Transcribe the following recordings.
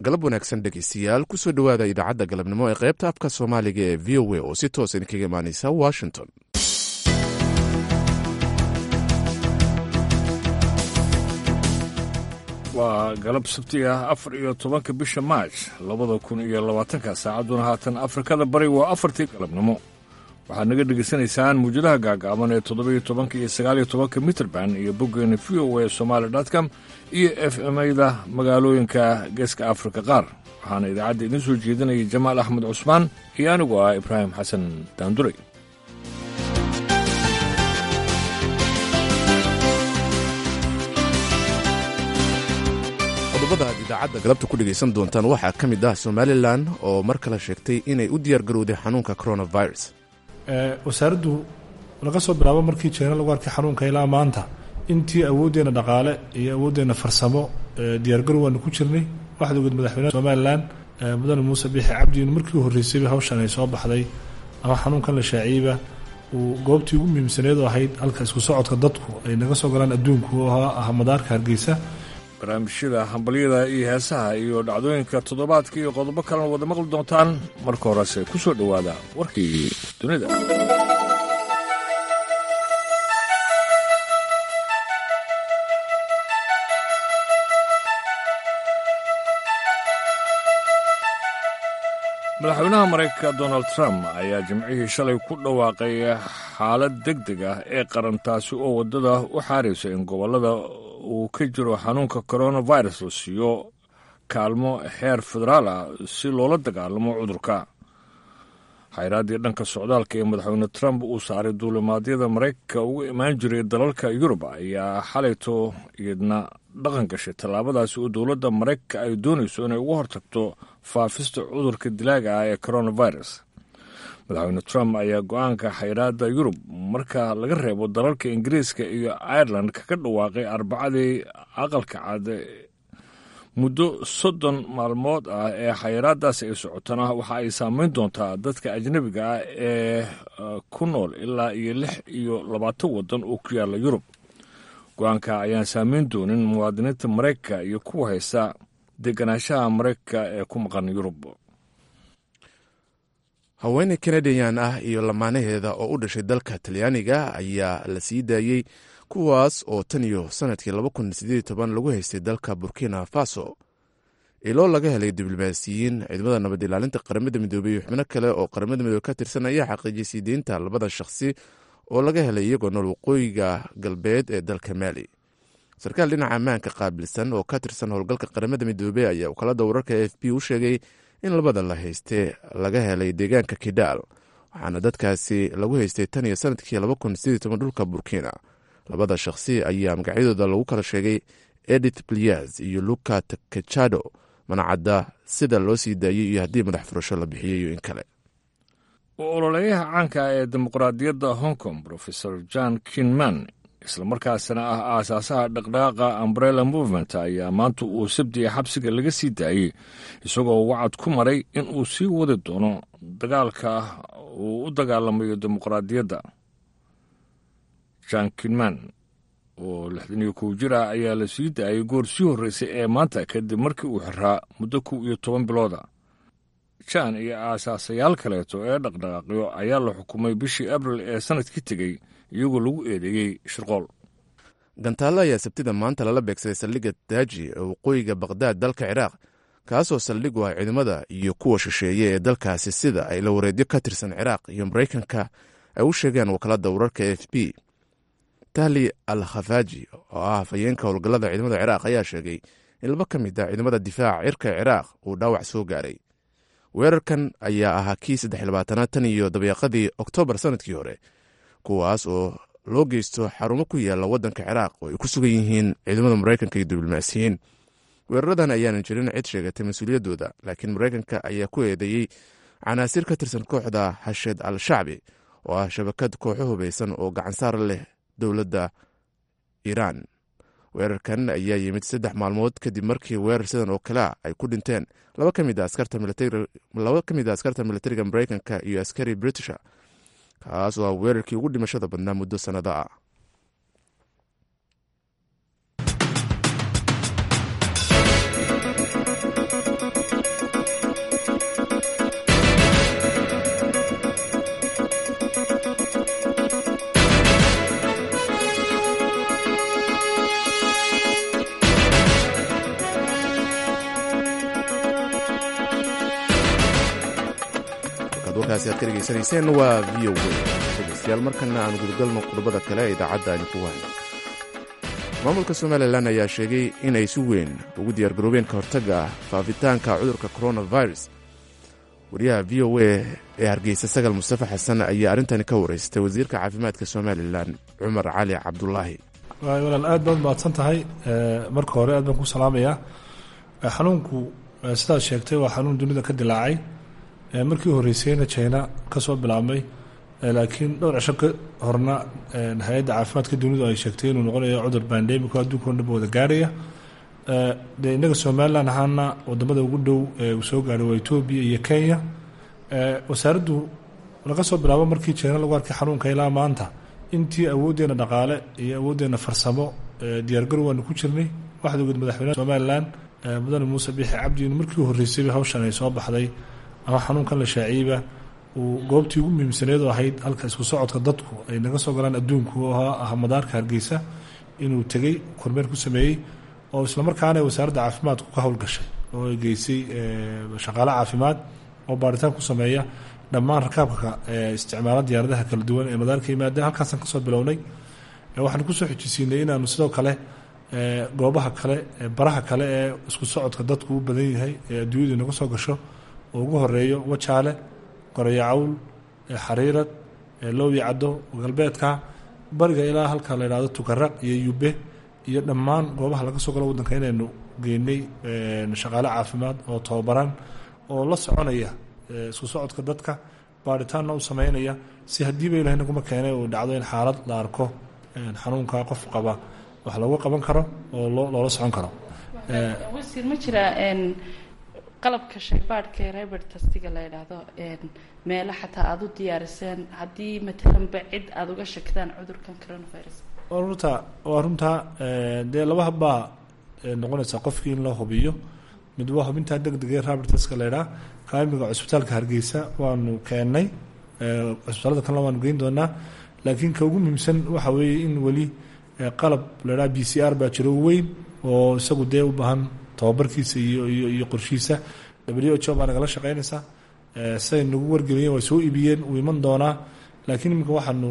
galab wanaagsan dhegeystayaal kusoo dhowaada idaacadda galabnimo ee qaybta afka soomaaliga ee v o a oo si toos idinkaga imaaneysa washington waa galab sabti ah afar iyo tobanka bisha maaj labada kun iyo labaatanka saacadduna haatan afrikada bari waa afartii galabnimo waxaad naga dhegaysanaysaan muwjadaha gaagaaban ee toddobiyo tobanka iyo sagaaliyo tobanka mitrband iyo boggeena v o a somaali com iyo f m-da magaalooyinka geeska afrika qaar waxaana idaacadda idiin soo jeedinaya jamaal axmed cusmaan iyo anigu ah ibraahim xasan daanduray qodobada aad idaacadda galabta ku dhegaysan doontaan waxaa ka mid ah somalilan oo mar kale sheegtay inay u diyaargarowday xanuunka coronavirus wasaaraddu laga soo bilaabo markii jeena lagu arkay xanuunka ilaa maanta intii awooddeena dhaqaale iyo awooddeena farsamo diyaargarow waanu ku jirnay waxaad ogeed madaxweynaha somalilan mudane muuse biixi cabdiin markii u horreysayba hawshan ay soo baxday ama xanuunkan la shaaciyeyba uu goobtii ugu muhiimsaneed oo ahayd halka isku socodka dadku ay naga soo galaan adduunku oo ah madaarka hargeysa barnaamijyada hambalyada iyo heesaha iyo dhacdooyinka toddobaadka iyo qodobo kalena wada maqli doontaan marka horese ku soo dhowaada warkii dunida madaxweynaha maraykanka donald trump ayaa jimcihii shalay ku dhawaaqay xaalad deg deg ah ee qaran taasi oo waddada u xaaraysa in gobollada uu ka jiro xanuunka coronavirus la siiyo kaalmo heer federaal ah si loola dagaalamo cudurka xayraaddii dhanka socdaalka ee madaxweyne trump uu saaray duulimaadyada maraykanka uga imaan jiray dalalka yurub ayaa xalayto iyadna dhaqan gashay tallaabadaasi oo dowladda maraykanka ay doonayso inay uga hortagto faafista cudurka dilaaga ah ee coronavirus madaxweyne trump ayaa go-aanka xayraadda yurub marka laga reebo dalalka ingiriiska iyo ireland kaga dhawaaqay arbacadii aqalka cad muddo soddon maalmood ah ee xayiraadaasi ay socotana waxa ay saameyn doontaa dadka ajnebiga ah ee ku nool ilaa iyo lix iyo labaatan waddan oo ku yaalla yurub go-aanka ayaan saameyn doonin muwaadiniinta maraykanka iyo kuwa haysta deganaanshaha maraykanka ee ku maqan yurub haweeney kanadiyan ah iyo lamaanaheeda oo u dhashay dalka talyaaniga ayaa la sii daayey kuwaas oo tan iyo sanadkii lagu haystay dalka burkina faso iloo laga helay diblomaasiyiin ciidamada nabad ilaalinta qaramada midoobey iyo xubno kale oo qaramada midoobe ka tirsan ayaa xaqiijiyay sii deynta labada shakhsi oo laga helay iyagoo nool waqooyiga galbeed ee dalka maali sarkaal dhinaca ammaanka qaabilsan oo ka tirsan howlgalka qaramada midoobey ayaa wakaalada wararka e f b u sheegay in labada la haystee laga helay deegaanka kidaal waxaana dadkaasi lagu haystay tan iyo sanadkii dhulka burkina labada shakhsi ayaa magacyadooda lagu kala sheegay edith blias iyo luka takechado manacadda sida loo sii daayey iyo haddii madax furasho la bixiyey iyo in kale ololeyaha caanka ee dimuqraadiyadda hong kong rofesor john kinman islamarkaasina ah aasaasaha dhaqdhaqaaqa ambrella movement ayaa maanta uu sabdiya xabsiga laga sii daayey isagoo wacad ku maray in uu sii wadi doono dagaalka uu u dagaalamayo dimuqraadiyadda john kinman oo lixdan iyo kow jir ah ayaa la sii daayay goor sii horreysay ee maanta kadib markii uu xiraa muddo kow iyo toban bilooda jan iyo aasaasayaal kaleeto ee dhaqdhaqaaqyo ayaa la xukumay bishii abril ee sanadkii tegey iyagoo lagu eedeeyey shirqool gantaallo ayaa sabtida maanta lala beegsaday saldhigga daaji ee waqooyiga bakdaad dalka ciraaq kaasoo saldhig u ah ciidamada iyo kuwa shisheeye ee dalkaasi sida ay la wareedyo ka tirsan ciraaq iyo maraykanka ay u sheegeen wakaaladda wararka e f b tahli al khafaaji oo ah hafayeenka howlgallada ciidamada ciraaq ayaa sheegay in laba ka mid ah ciidamada difaaca cirka ciraaq uu dhaawac soo gaaray weerarkan ayaa ahaa kii saddex labaatanaad tan iyo dabeeqadii oktoobar sanadkii hore kuwaas oo loo geysto xarumo ku yaalla waddanka ciraaq oo ay ku sugan yihiin ciidamada maraykanka iyo diblomaasiyiin weeraradan ayaanan jirin cid sheegatay mas-uuliyaddooda laakiin maraykanka ayaa ku eedeeyey canaasir ka tirsan kooxda hasheed al shacbi oo ah shabakad kooxo hubaysan oo gacansaar leh dowladda iiraan weerarkan ayaa yimid saddex maalmood kadib markii weerar sidan oo kalea ay ku dhinteen laba ka mid a askarta militariga maraykanka iyo askari britisha kaas oo ah weerarkii ugu dhimashada badnaa muddo sannado ah halkaasi aad ka dhegaysanayseen waa v o w dhegeystayaal markana aan gudagalno qodobada kale ee idaacadda aynu ku wahno maamulka somalilan ayaa sheegay inay si weyn ugu diyaargaroobeen ka hortagga faafitaanka cudurka coronavirus wariyaha v o a ee hargeysa sagal mustafa xasan ayaa arrintani ka wareystay wasiirka caafimaadka somalilan cumar cali cabdulaahi walaal aad baad mahadsan tahay marka hore aad baan ku salaamayaa xanuunku sidaad sheegtay waa xanuun dunida ka dilaacay markii horeysayna china ka soo bilaabmay laakiin dhowr cisho ka horna hay-adda caafimaadka dunidu ay sheegtay inuu noqonayo cudur bandemico adduunka o dhanba wada gaarhaya dee innaga somalilan ahaana wadamada ugu dhow ee uu soo gaadhay waa etoobiya iyo kenya wasaaraddu laga soo bilaabo markii china lagu arkay xanuunka ilaa maanta intii awooddeena dhaqaale iyo awooddeena farsamo diyaargarow waanu ku jirnay waxaad ogeed madaxweynaha somalilan mudane muuse biixi cabdi in markii horreysayba hawshan ay soo baxday ama xanuunkan la shaaciyeyba uu goobtii ugu muhiimsaneed oo ahayd halka isku socodka dadku ay naga soo galaan adduunku oo ah madaarka hargeysa inuu tegey kormeer ku sameeyey oo islamarkaana wasaaradda caafimaadku ka howlgashay oo ay geysay shaqaale caafimaad oo baaritaan ku sameeya dhammaan rakaabka isticmaala diyaaradaha kala duwan ee madaarka yimaada halkaasaan kasoo bilownay waxaan kusoo xijisiinay inaanu sidoo kale goobaha kale baraha kale ee isku socodka dadku u badan yahay ee adduunyadu naga soo gasho oo ugu horeeyo wajaale gorayo cawl xariirad lowya caddo galbeedka bariga ilaa halka la yidhahdo tukaraq iyo yube iyo dhammaan goobaha laga soo galo waddanka inaynu geynay shaqaale caafimaad oo tababaran oo la soconaya isku socodka dadka baaritaanna u sameynaya si haddiiba ilahay naguma keenay uu dhacdo in xaalad la arko xanuunka qof qaba wax looga qaban karo oo loola socon karo wasiir ma jiraa qalabka shaybaadhka ee rebert tastiga la yidhaahdo meelo xataa aada u diyaariseen haddii matalanba cid aada uga shakdaan cudurkan coronavirus waa runta waa runtaa dee laba habbaa noqonaysaa qofkii in loo hubiyo mid waa hubintaa deg deg ee rebert taska la yidhaha kaamiga cusbitaalka hargeysa waanu keennay cusbitaalada kalena waanu geyn doonaa laakiin ka ugu muhiimsan waxa weeye in weli qalab la yidhaha b c r baa jiro weyn oo isagu dee u baahan tababarkiisa iyo iyo iyo qorshiisa w h o baa nagala shaqeynaysaa siday nagu wargeliyeen way soo iibiyeen uu iman doonaa laakiin iminka waxaanu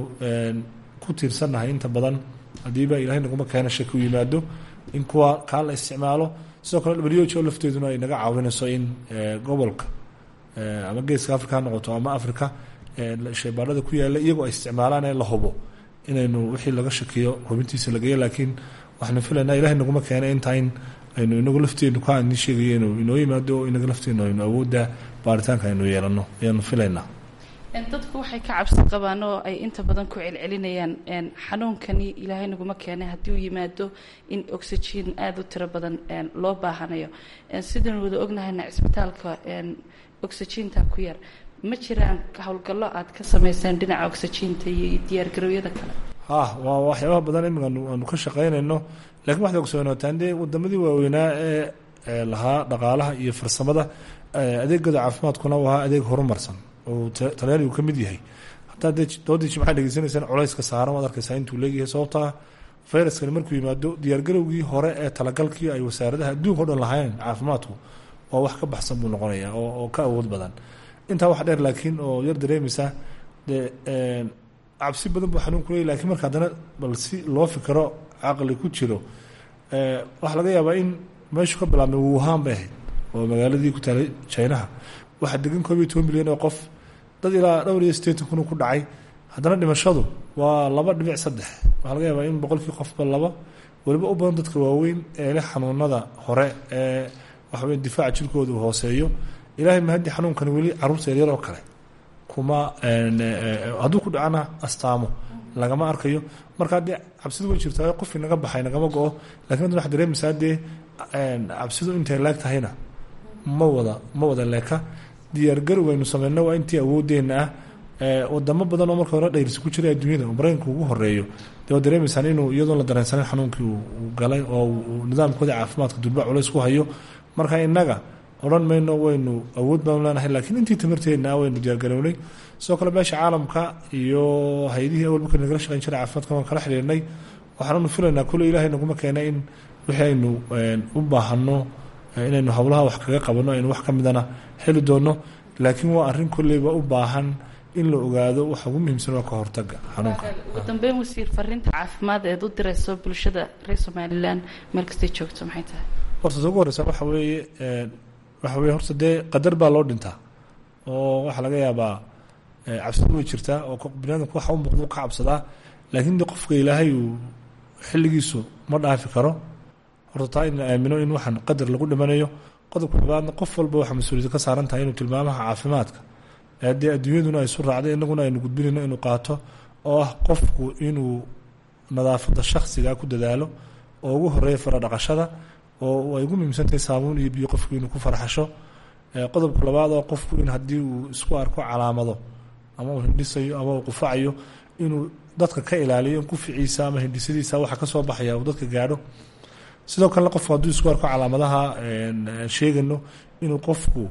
ku tiirsannahay inta badan haddiiba ilahay naguma keena shaki u yimaado in kuwa kaa la isticmaalo sidoo kale w h o lafteeduna ay naga caawinayso in gobolka ama geeska africa ha noqoto ama africa shaybaarada ku yaalla iyagoo ay isticmaalaan ee la hubo inaynu wixii laga shakiyo hubintiisa lageeyo laakiin waxaanu filaynaa ilahay naguma keena intaa in aynu inagu lafteenu ka ni sheegaya inuu inoo yimaado oo inaga lafteenu aynu awoodda baaritaanka aynu yeelano ayaanu filaynaa dadku waxay ka cabsi qabaan oo ay inta badan ku celcelinayaan xanuunkani ilaahay naguma keenay haddii uu yimaado in oxygen aada u tiro badan loo baahanayo sidaynu wada ognahayna cisbitaalka oxyginta ku yar ma jiraan howlgallo aad ka samayseen dhinaca oxyginta iyo diyaargarowyada kale ha waa waxyaabaha badan imika aanu ka shaqaynayno lakiin waxaad ogsoonataan dee wadamadii waaweynaa ee lahaa dhaqaalaha iyo farsamada adeegooda caafimaadkuna u ahaa adeeg horumarsan oo talyaanigu ka mid yahay hataa dee doodii jimcaad dhegeysanaysaan culayska saaran waad arkaysaa intuu leegyahay sababtaa fayraskani markuu yimaado diyaargarowgii hore ee talagalkii ay wasaaradaha adduunka o dhan lahayn caafimaadku waa wax ka baxsan buu noqonayaa oo ka awood badan intaa wax dheer laakiin oo yar dareemaysaa dee cabsi badan buu xanuunku leey lakiin marka haddana bal si loo fikiro caqli ku jiro waxaa laga yaabaa in meeshu ka bilaabmay wuhan bay ahayd oo magaaladii ku taalay jinaha waxaa degan koob iyo toban milyan oo qof dad ilaa dhowr iyo sideetan kun ku dhacay haddana dhimashadu waa laba dhibic saddex waxaa laga yaabaa in boqolkii qofba laba weliba u badan dadka waaweyn ee leh xanuunada hore ee waxaweya difaaca jirkooda uu hooseeyo ilaahay mahaddi xanuunkani weli carruurta yaryar oo kale kuma hadduu ku dhacana astaamo lagama arkayo markaa dee cabsidu way jirtaa qofkii naga baxay nagama go-o lakin hadda waxad dareemaysaa dee cabsidu intay leeg tahayna ma wada ma wada leeka diyaargarow aynu sameyno waa intii awoodeenna ah wadamo badan oo marka hore dhayrsi ku jiray adduunyada oo maraykanka ugu horeeyo dee waad dareemaysaan inuu iyadoon la dareensanin xanuunkii uu galay oo nidaamkooda caafimaadka durba culays ku hayo marka innaga odhan mayno waynu awood baanu leenahay laakiin intii tamarteedna waynu diyaargarownay sidoo kale meesha caalamka iyo hay-adihii awal marka nagala shaqeyn jiray caafimaadka waan kala xidhiirnay waxaannu filaynaa kule ilaahay naguma keena in wixii aynu u baahano inaynu howlaha wax kaga qabanno aynu wax ka midana heli doono laakiin waa arrin kolleyba u baahan in la ogaado waxa ugu muhiimsan waa ka hortaga xanuunka ugu dambeyn wasiir fariinta caafimaad eed u dirayso bulshada reer somalilan meel kastay joogto maxay tahay horta ugu horeysa waxa weeye waxa weye horta dee qadar baa loo dhintaa oo waxaa laga yaabaa cabsidu way jirtaa oo biniadamku waxa u muuqda ka cabsadaa laakiin de qofka ilaahay uu xilligiisu ma dhaafi karo horta taa in la aamino in waxaan qadar lagu dhimanayo qodobka labaadna qof walba waxaa mas-uuliyadda ka saaran tahay inuu tilmaamaha caafimaadka haddii adduunyaduna ay isu raacday inaguna aynu gudbinayno inuu qaato oo ah qofku inuu nadaafadda shaksiga ku dadaalo oo ugu horeeya fara dhaqashada oo ay ugu muhiimsantahay saabuun iyo biyo qofku inuu ku farxasho qodobka labaad oo qofku in haddii uu isku arko calaamado ama uu hindhisayo ama uu qufacayo inuu dadka ka ilaaliyo in quficiisa ama hindhisadiisa waxa ka soo baxaya uu dadka gaadho sidoo kalena qofku hadduu isku arko calaamadaha sheegano inuu qofku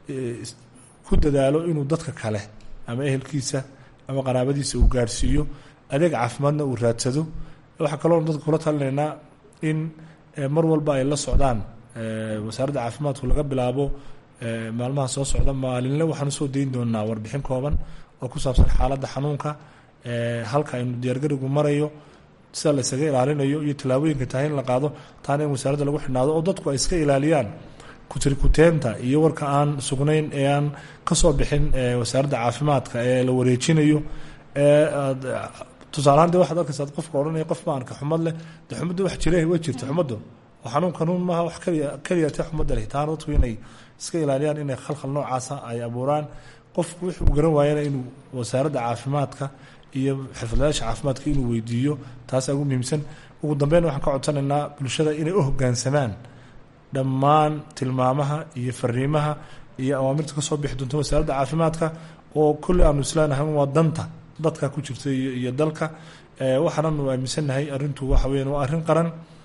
ku dadaalo inuu dadka kale ama ehelkiisa ama qaraabadiisa uu gaadhsiiyo adeeg caafimaadna uu raadsado waxaa kaloo dadka kula talinaynaa in mar walba ay la socdaan wasaaradda caafimaadku laga bilaabo maalmaha soo socda maalinle waxaan usoo dayn doonaa warbixin kooban oo ku saabsan xaaladda xanuunka halka aynu diyaargarigu marayo sida la isaga ilaalinayo iyo tallaabooyinka tahay in la qaado taana in wasaaradda lagu xidhnaado oo dadku ay iska ilaaliyaan kutirikuteenta iyo warka aan sugnayn ee aan kasoo bixin wasaaradda caafimaadka ee la wareejinayo tusaalahaan de waxaad arkaysaa qofka odhanaya qof maanka xumad leh de xumadda wax jire way jirta xumaddu oo xanuun kanuun maaha wax kaliya keliyatee xumadda leh taana dadku inay iska ilaaliyaan inay khalkhal noocaasa ay abuuraan qofku wix uu garan waayana inuu wasaaradda caafimaadka iyo xirfadlayaasha caafimaadka inuu weydiiyo taasaa ugu muhiimsan ugu dambeyn waxaan ka codsanaynaa bulshada inay u hoggaansamaan dhammaan tilmaamaha iyo fariimaha iyo awaamirta kasoo bixi doonta wasaaradda caafimaadka oo kolley aanu isleenahay waa danta dadka ku jirta iyo dalka waxaananu aaminsannahay arrintu waxa weyan waa arrin qaran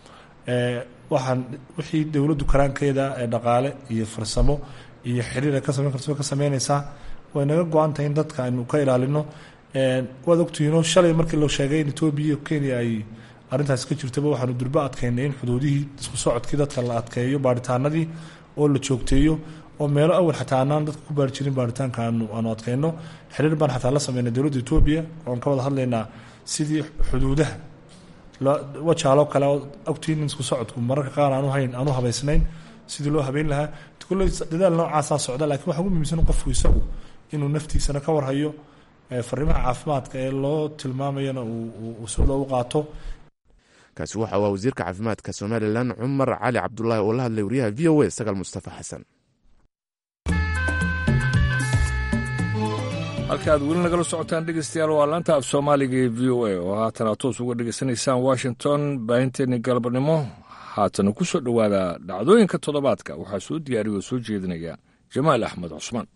waxaan wixii dowladdu karaankeeda ee dhaqaale iyo farsamo iyo xiriir ay ka samayn karto way ka sameynaysaa way naga go-an tahay in dadka aynu ka ilaalino waad ogtihiinoo shalay markii la sheegay in etoobiya iyo kenya ay arrintaas ka jirtaba waxaanu durbo adkaynay in xuduudihii isku socodkii dadka la adkeeyo baaritaanadii oo la joogteeyo oo meelo awal xataa anaan dadka ku baari jirin baaritaanka aanu aanu adkayno xiriir baan xataa la sameynay dowladda etoobiya oon ka wada hadlaynaa sidii xuduudaha wajaaloo kale oo ogtiin in isku socodku mararka qaar aanu hayn aanu habaysnayn sidii loo habeyn lahaa kulley dadaal noocaasaa socda lakiin waxa ugu muhiimsan qofku isagu inuu naftiisana ka warhayo fariimaha caafimaadka ee loo tilmaamayana uu sida u qaato kaasi waxa waa wasiirka caafimaadka somalilan cumar cali cabdulaahi oo la hadlay wariyaha v o a sagaal mustafa xasan halka aad weli nagala socotaan dhegeystayaal waa laanta af soomaaliga ee v o a oo haatan aad toos uga dhegeysanaysaan washington baahinteeni galabnimo haatana ku soo dhowaada dhacdooyinka toddobaadka waxaa soo diyaariya oo soo jeedinaya jamaal axmed cusmaan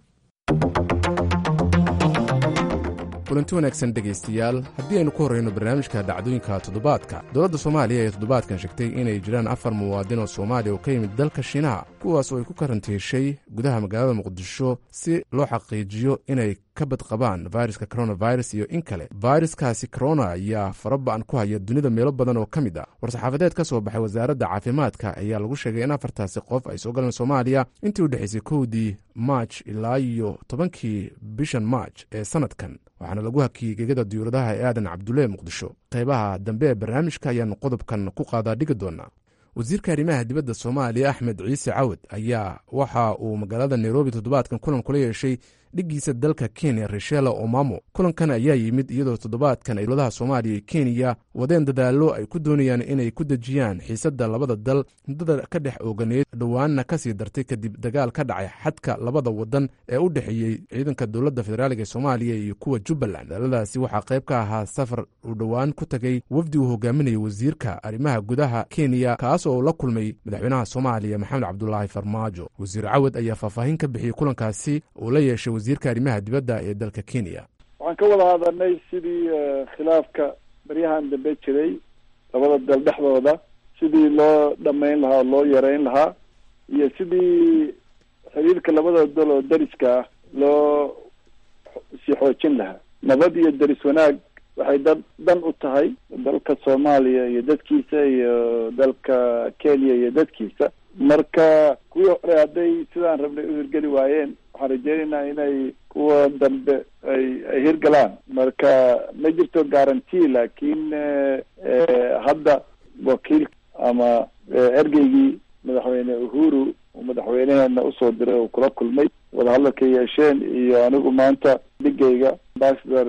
kulanti wanaagsan dhegaystayaal haddii aynu ku horrayno barnaamijka dhacdooyinka toddobaadka dowladda soomaaliya ayaa toddobaadkan sheegtay inay jiraan afar muwaadin oo soomaaliya oo ka yimid dalka shiinaha kuwaas oo ay ku karantiishay gudaha magaalada muqdisho si loo xaqiijiyo inay ka badqabaan fayraska coronavirus iyo in kale fayraskaasi corona ayaa faraba'an ku haya dunida meelo badan oo ka mid ah war-saxaafadeed ka soo baxay wasaaradda caafimaadka ayaa lagu sheegay in afartaasi qof ay soo galeen soomaaliya intii u dhexaysay kowdii maaj ilaa iyo tobankii bishan maaj ee sannadkan waxaana lagu hakiyey gegada diyuuradaha ee aadan cabdulle muqdisho qaybaha dambe ee barnaamijka ayaanu qodobkan ku qaadaa dhigi doonaa wasiirka arrimaha dibadda soomaaliya axmed ciise cawad ayaa waxa uu magaalada nairobi toddobaadkan kulan kula yeeshay dhiggiisa dalka kenya reshela omamo kulankan ayaa yimid iyadoo toddobaadkan ay dowladaha soomaaliya iyo kenya wadeen dadaallo ay ku doonayaan inay ku dejiyaan xiisadda labada dal muddada ka dhex ooganeed dhowaanna ka sii dartay kadib dagaal ka dhacay xadka labada wadan ee u dhexeeyey ciidanka dowladda federaaliga ee soomaaliya iyo kuwa jubbaland daaladaasi waxaa qayb ka ahaa safar uu dhowaan ku tegey wafdi uu hogaaminayay wasiirka arrimaha gudaha kenya kaas oo la kulmay madaxweynaha soomaaliya maxamed cabdulaahi farmaajo wasiir cawad ayaa faahfaahin ka bixiyey kulankaasi uu la yeeshay wasiirka arrimaha dibadda ee dalka kenya waxaan ka wada hadalnay sidii khilaafka baryahan dambe jiray labada dal dhexdooda sidii loo dhamayn lahaa oo loo yareyn lahaa iyo sidii xiriirka labada dal oo dariska ah loo sii xoojin lahaa nabad iyo daris wanaag waxay dad dan u tahay dalka soomaaliya iyo dadkiisa iyo dalka kenya iyo dadkiisa marka kuwii hore hadday sidaan rabnay u hirgeli waayeen waxaan rajeynaynaa inay kuwa dambe ay ay hirgalaan marka ma jirto guarantee laakiin hadda wakiil ama ergeygii madaxweyne uhuru uu madaxweyneheena usoo diray oo kula kulmay wadahadalka yeesheen iyo anigu maanta dhigayga ambassador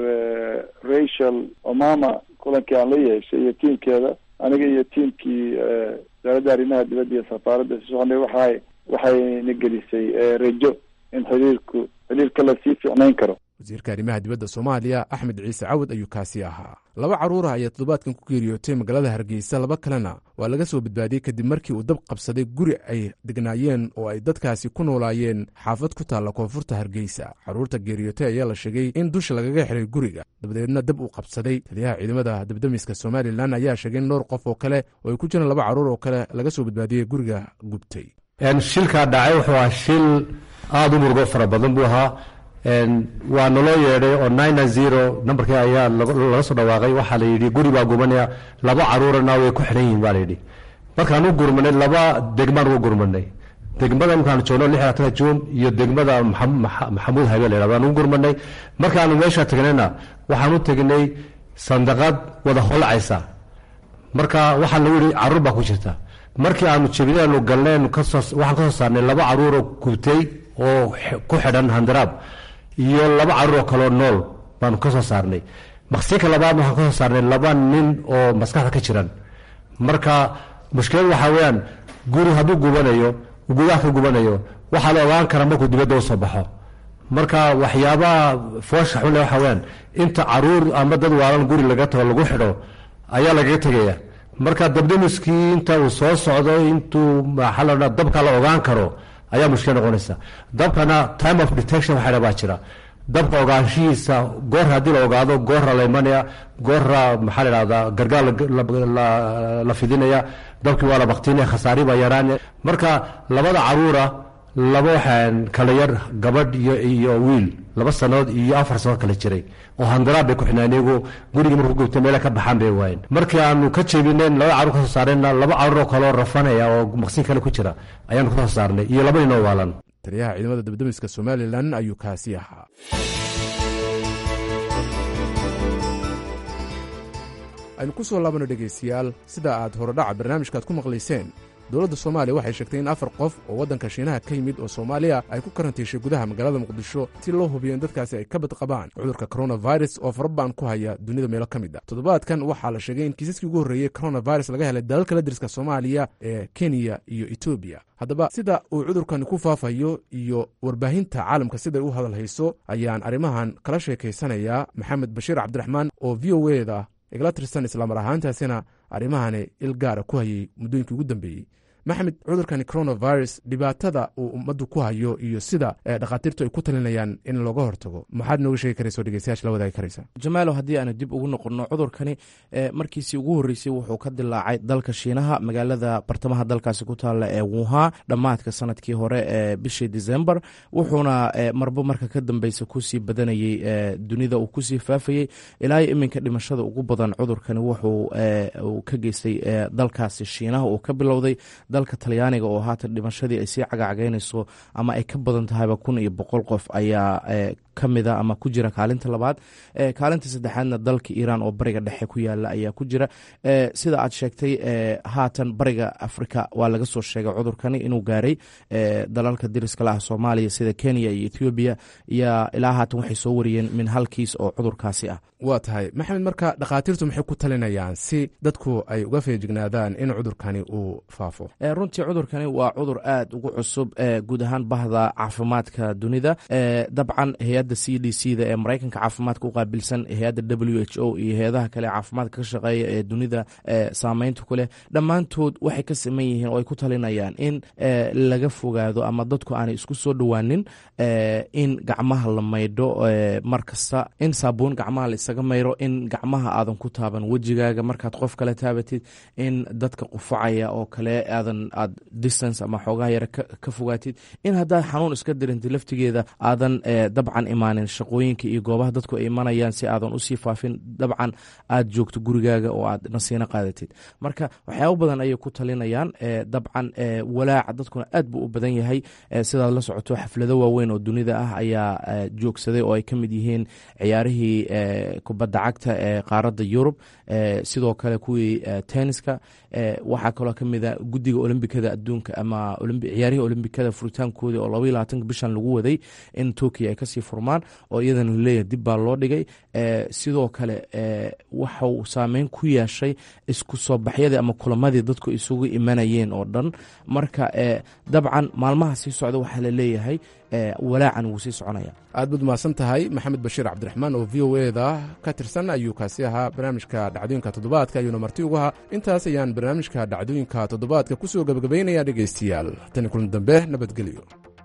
rachel omama kulankii aan la yeeshay iyo tiimkeeda aniga iyo tiimkii wasaaradda arrimaha dibadda iyo safaaradda si soconay waxay waxayna gelisay rajo in xiriirku xiriirka lasii ficnayn karo wasiirka arrimaha dibadda soomaaliya axmed ciise cawad ayuu kaasi ahaa laba carruurah ayaa toddobaadkan ku geeriyootay magaalada hargeysa laba kalena waa laga soo badbaadiyey kadib markii uu dab qabsaday guri ay degnaayeen oo ay dadkaasi ku noolaayeen xaafad ku taalla koonfurta hargeysa carruurta geeriyootay ayaa la sheegay in dusha lagaga xiray guriga dabadeedna dab uu qabsaday taliyaha ciidamada dabdamiska somalilan ayaa sheegay in dhowr qof oo kale oo ay ku jiraan laba carruur oo kale laga soo badbaadiyey guriga gubtay shilkaa dhacay wuxuu ahaa shil aada u murugo fara badan buu ahaa waa naloo yeedhay oo nine zero nambarkii ayaa laga soo dhawaaqay waxaa la yidhi guri baa gubanaya laba caruurana way ku xidhan yihiin baa layidhi markaan u gurmanay laba degmaan ugu gurmanay degmada markaan joogno lix labaatan juun iyo degmada maxamuud habe la yidhahdo aan ugu gurmanay markaanu meesha tagnayna waxaan u tegnay sandaqad wada holacaysa marka waxaa lagu yidhi caruur baa ku jirta markii aanu jebinaanu galneen waxaan ka soo saarnay laba caruuroo gubtay oo ku xidhan handaraab iyo laba caruur oo kaleo nool baanu ka soo saarnay maqsinka labaad waxaan ka soo saarnay laba nin oo maskaxda ka jiran marka mushkilad waxaa weeyaan guri hadduu gubanayo gudaha ka gubanayo waxaa la ogaan karaa markuu dibadda u soo baxo marka waxyaabaha foosha xunle waxaa weyaan inta caruur ama dad waalan guri laga tago lagu xidho ayaa lagaga tegaya marka dabdamiskii inta uu soo socdo intuu maxaa la odhaa dabka la ogaan karo ayaa mushkil noqonaysa dabkana time of detection waxa baa jira dabka ogaanshihiisa goor haddii la ogaado goorra la imanaya goorra maxaa la ihahdaa gargaar la fidinaya dabkii waa la baktinaya khasaari baa yaraanaya marka labada caruura laba waxaan kala yar gabadh iyo iyo wiil laba sanood iyo afar sanood kala jiray oo handaraab bay ku xidhnaan iyagu gurigii markuu gubtay meela ka baxaan bay waayeen markii aanu ka jebinayn laba carruur ka soo saarayna laba carruur oo kaloo rafanaya oo maqsin kale ku jira ayaanu ka soo saarnay iyo laba nin oo waalan taliyaha ciidamada dabdamiska somalilan ayuu kaasi ahaa aynu ku soo laabano dhegaystayaal sida aad horodhaca barnaamijkaaad ku maqlayseen dowladda soomaaliya waxay sheegtay in afar qof oo waddanka shiinaha ka yimid oo soomaaliya ay ku karantiishay gudaha magaalada muqdisho si loo hubiyo in dadkaasi ay ka badqabaan cudurka coronavirus oo farabaan ku haya dunida meelo ka mid a toddobaadkan waxaa la sheegay in kiisaskii ugu horreeyey coronavirus laga helay dalal kala diriska soomaaliya ee kenya iyo etoobiya haddaba sida uu cudurkani ku faafayo iyo warbaahinta caalamka siday u hadal hayso ayaan arrimahan kala sheekaysanayaa maxamed bashiir cabdiraxmaan oo v o eda igala tirsan islamar ahaantaasina arrimahani il gaara ku hayay muddooyinkii ugu dambeeyey maxamed cudurkani coronavirus dhibaatada uu ummaddu ku hayo iyo sida dhakhaatiirtu ay ku talinayaan in looga hortago maxaad nooga sheegi karaysa oo dhegeystayaasha la wadaagi karaysa jamaalow haddii aanu dib ugu noqonno cudurkani markiisii ugu horreysay wuxuu ka dilaacay dalka shiinaha magaalada bartamaha dalkaasi ku taalla ee wuha dhammaadka sanadkii hore ee bishii december wuxuuna marbo marka ka dambeysa kusii badanayey dunida uu kusii faafayey ilaa iminka dhimashada ugu badan cudurkani wuxuu ka geystay dalkaasi shiinaha uu ka bilowday dalka talyaaniga oo haatan dhimashadii ay sii cagacagaynayso ama ay ka badan tahayba kun iyo boqol qof ayaa ka mida ama ku jira kaalinta labaad kaalinta saddexaadna dalka iiraan oo bariga dhexe ku yaala ayaa ku jira sida aad sheegtay haatan bariga afrika waa laga soo sheegay cudurkani inuu gaaray dalalka diriska laah soomaaliya sida kenya iyo ethoobiya iyo ilaa haatan waxay soo wariyeen min hal kiis oo cudurkaasi ah waa tahay maxamed marka dhakhaatiirtu maxay ku talinayaan si dadku ay uga feejignaadaan in cudurkani uu faafo runtii cudurkani waa cudur aad ugu cusub guud ahaan bahda caafimaadka dunida dabcan hay-adda c d c da ee maraykanka caafimaadka u qaabilsan hay-adda w h o iyo hay-adaha kale caafimaadka ka shaqeeya ee dunida saameynta ku leh dhammaantood waxay ka saman yihiin oo ay ku talinayaan in laga fogaado ama dadku aanay isku soo dhowaanin in gacmaha la maydho mar kasta in saabuun gacmaha la isaga mayro in gacmaha aadan ku taaban wejigaaga markaad qof kale taabatid in dadka qufacaya oo kale aadan aadan aad distance ama xoogaha yare ka fogaatid in haddaad xanuun iska dirintid laftigeeda aadan dabcan imaanin shaqooyinka iyo goobaha dadku ay imanayaan si aadan usii faafin dabcan aad joogto gurigaaga oo aad nasiino qaadatid marka waxyaabo badan ayay ku talinayaan dabcan walaaca dadkuna aad buu u badan yahay sidaad la socoto xaflado waaweyn oo dunida ah ayaa joogsaday oo ay ka mid yihiin ciyaarihii kubadda cagta ee qaaradda yurub sidoo kale kuwii tenniska waxaa kaloo ka mid a guddiga olombikada adduunka ama ciyaarihii olombikada furitaankooda oo labaiyo labaatanka bishan lagu waday in turkiya ay kasii furmaan oo iyadana laleeyahay dib baa loo dhigay sidoo kale waxau saameyn ku yeeshay isku soo baxyadii ama kulamadii dadku isugu imanayeen oo dhan marka dabcan maalmaha sii socda waxaa la leeyahay walaacan wuu sii soconaya aad baad mahadsan tahay maxamed bashiir cabdiraxmaan oo v o eda ka tirsan ayuu kaasi ahaa barnaamijka dhacdooyinka toddobaadka ayuuna marti ugu ahaa intaas ayaan barnaamijka dhacdooyinka toddobaadka ku soo gebagabaynaya dhegaystayaal tani kulan dambe nabadgelyo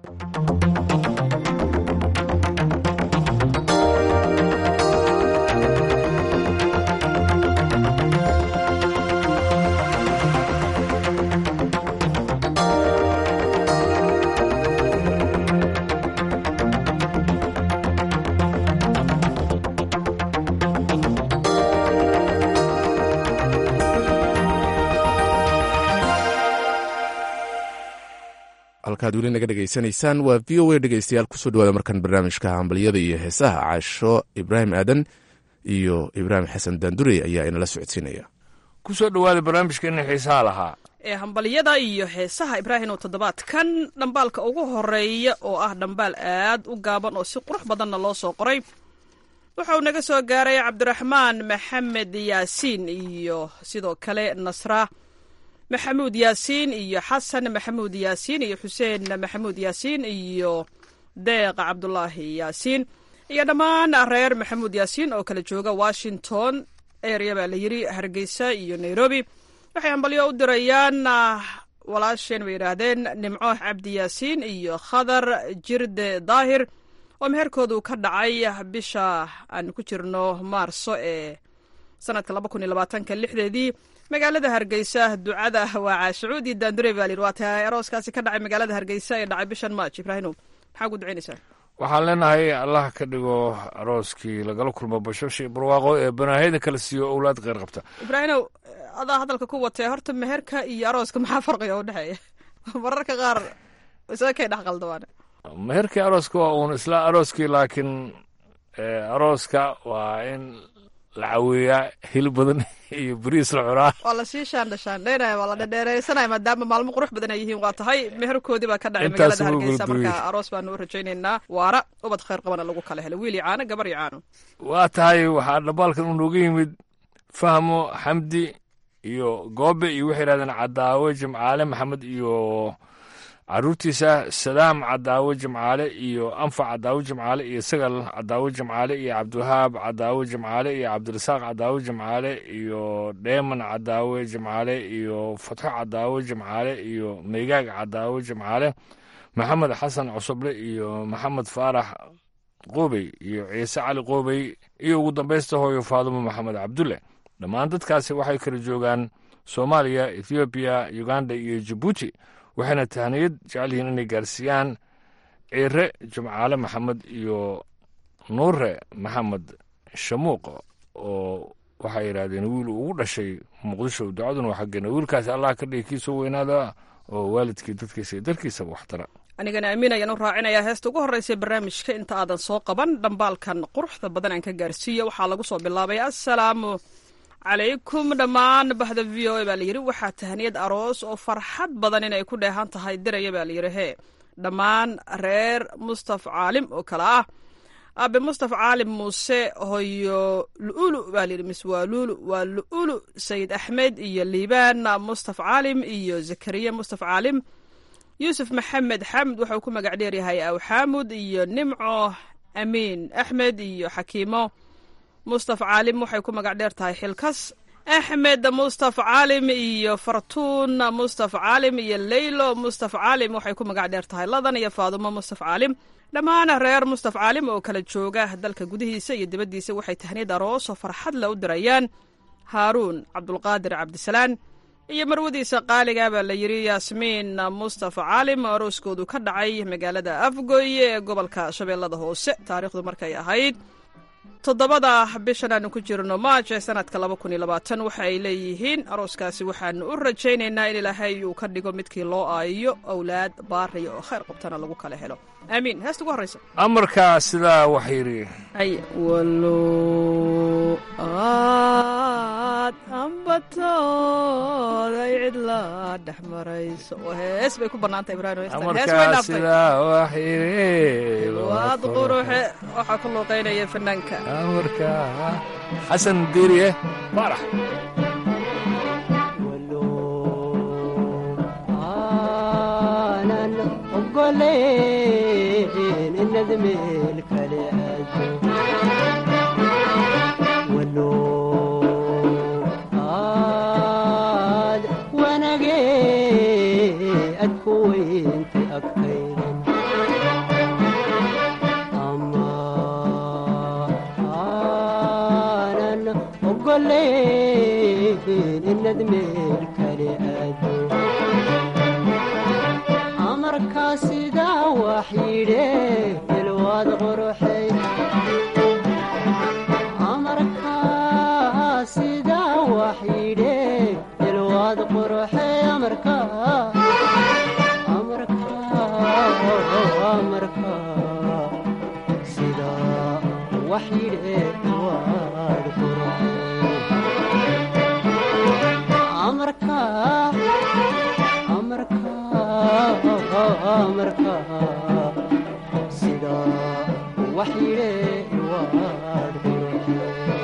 halkaad weli naga dhegaysanaysaan waa v o a dhegeystayaal kusoo dhawaada markan barnaamijka hambalyada iyo heesaha caasho ibraahim aadan iyo ibraahim xasan daandurey ayaa inala socodsiinaya ku soo dhowaada barnaamijkeena xiisaha lahaa ee hambalyada iyo heesaha ibraahim oo toddobaadkan dhambaalka ugu horeeya oo ah dhambaal aad u gaaban oo si qurux badanna loo soo qoray wuxuu naga soo gaaray cabdiraxmaan maxamed yaasiin iyo sidoo kale nasra maxamuud yaasiin iyo xasan maxamuud yaasiin iyo xuseen maxamuud yaasiin iyo deeq cabdulaahi yaasiin iyo dhammaan reer maxamuud yaasiin oo kala jooga washington area baa la yiri hargeysa iyo nairobi waxay hambalyo u dirayaan walaasheen bay yidhaahdeen nimco cabdi yaasiin iyo khadar jirde daahir oo meherkoodu ka dhacay bisha aan ku jirno maarso ee sanadka laba kun iyo labaatanka lixdeedii magaalada hargeysa ducada waa caashacuudi daandure baa layidhi waa tahay arooskaasi ka dhacay magaalada hargeysa ee dhacay bishan march ibraahimow maxaa ku ducaynaysaa waxaan leenahay allah ka dhigo arooskii lagala kulmo bashasha barwaaqo ee banaahiyada kala siiyo owlaad kheyr qabta ibraahimow adaa hadalka ku watee horta meherka iyo arooska maxaa farqiga u dhexeeya mararka qaar isaga kay dhex qaldabaan meherkii arooska waa uun isla arooskii laakiin arooska waa in la caweeyaa hil badan iyo beriis la cunaa waa lasii shaandhashaandhaynaya waa la dhedheereysanaya maadaama maalmo qurux badan ay yihiin waa tahay meherkoodii baa ka dhacay Intaas magaalada wuu hargeysa gurguriyey. marka aroos baanu u rajaynaynaa waara ubad khayr qabana lagu kala helo wiil iyo caano gabar iyo caano waa tahay waxaa dhambaalkan uu nooga yimid fahmo xamdi iyo goobe iyo waxay yidhahdeen cadaawe jimcaale maxamed iyo caruurtiisa sadaam cadaawe jimcaale iyo anfac cadaawe jimcaale iyo sagal cadaawe jimcaale iyo cabdiwahaab cadaawe jimcaale iyo cabdirasaaq cadaawe jimcaale iyo dheeman cadaawe jimcaale iyo fatxo cadaawe jimcaale iyo meygaag cadaawe jimcaale maxamed xasan cusuble iyo maxamed faarax qoobey iyo ciise cali qoobey iyo ugu dambaysta hooyo faadumo maxamed cabdulle dhammaan dadkaasi waxay kala joogaan soomaaliya ethoobiya uganda iyo jabuuti waxayna tahniyad jecel yihiin inay gaarsiiyaan ciire jimcaale maxamed iyo nuure maxamed shamuuq oo waxay yidhaahdeen wiil ugu dhashay muqdisho ducaduna waa xaggeena wiilkaasi allah ka dhigi kii soo weynaada oo waalidkii dadkiisa iyo dalkiisaba waxtara anigana amiin ayaan u raacinayaa heesta ugu horreysa barnaamijka inta aadan soo qaban dhambaalkan quruxda badan aan ka gaarsiiya waxaa lagu soo bilaabay assalaamu calaykum dhammaan bahda v o a baa layidhi waxaa tahniyad aroos oo farxad badan inay ku dheehan tahay diraya baa layidhi hee dhammaan reer mustaf caalim oo kale ah aabe mustaf caalim muuse hoyo lu'ulu baa layidhi mis waa luulu waa lu'ulu sayid axmed iyo liibaan mustaf caalim iyo zakariya mustaf caalim yuusuf maxamed xamd wuxuu ku magac dheeryahay aw xaamud iyo nimco amiin axmed iyo xakiimo mustaf caalim waxay ku magac dheer tahay xilkas axmed mustaf caalim iyo fartuun mustaf caalim iyo leylo mustaf caalim waxay ku magac dheer tahay ladan iyo faadumo mustaf caalim dhammaan reer mustaf caalim oo kala jooga dalka gudihiisa iyo dibaddiisa waxay tahniyad aroos oo farxad la u dirayaan haaruun cabdulqaadir cabdisalaan iyo marwadiisa qaaliga baa la yidhi yaasmiin mustafa caalim oo arooskoodu ka dhacay magaalada afgoy ee gobolka shabeellada hoose taariikhdu markay ahayd toddobada bishan aanu ku jirno maaj ee sanadka laba kun iyo labaatan waxa ay leeyihiin arooskaasi waxaanu u rajaynaynaa in ilaahay uu ka dhigo midkii loo aayiyo owlaad baariya oo khayr qabtana lagu kala helo aamiin heesta ugu horraysa amarkaa sidaa wax yidhi ay walo aad ambatood ay cidla dhex marayso oo hees bay ku bannaanta ibraahim heestan hees way amarkaa dhaaftay sidaa wax yidhi waad quruxe waxaa ku luuqaynaya fanaanka amarkaa xasan diiriye baarax aanan ogoleen inad meel kale aado walo aad wanage ad ku weynta agtaydan ama aanan ogoleen inad meel kale aado amarkaa sidaa wax yidhe ilwaad quruxay amarkaa sidaa wax yidhe ilwaad quruxay amarkaa amarkaa amarkaa sidaa wax yidhe ilwaad quruxay amarkaa amarkaa sidaa wax yidhe waad quruxay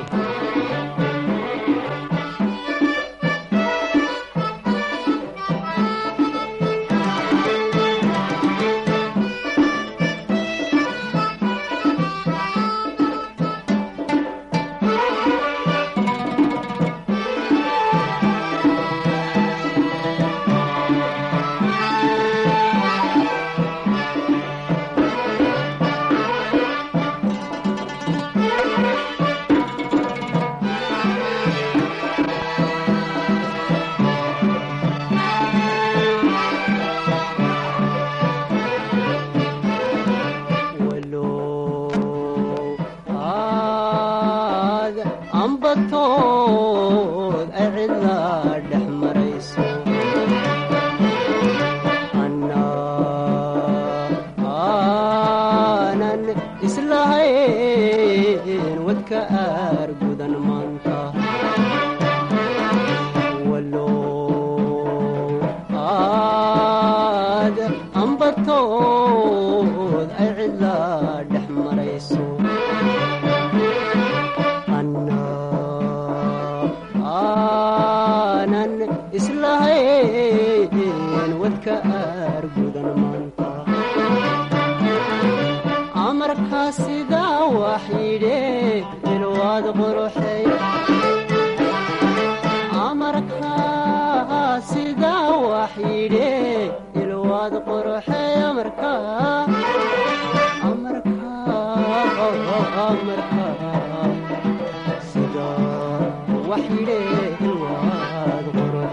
walo aad ambatood ay cidla dhex marayso anna aanan islahayn wadka aar gudan maanta walo aad ambatood ay cidla dhex marayso anna aanan islahayn wadka aar gudan maanta amarkaa sidaa wax yidhe ilwaad quruxay amarkaa sidaa wax yidhe ilwaad quruxay amarkaa amarkaa amarkaa sidaa wax yidhe ilwaad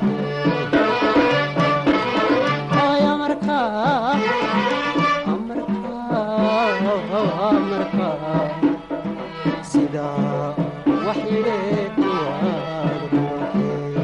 quruxay ay amarkaa amarkaa amarkaa sidaa wax yidhe ilwaad quruxay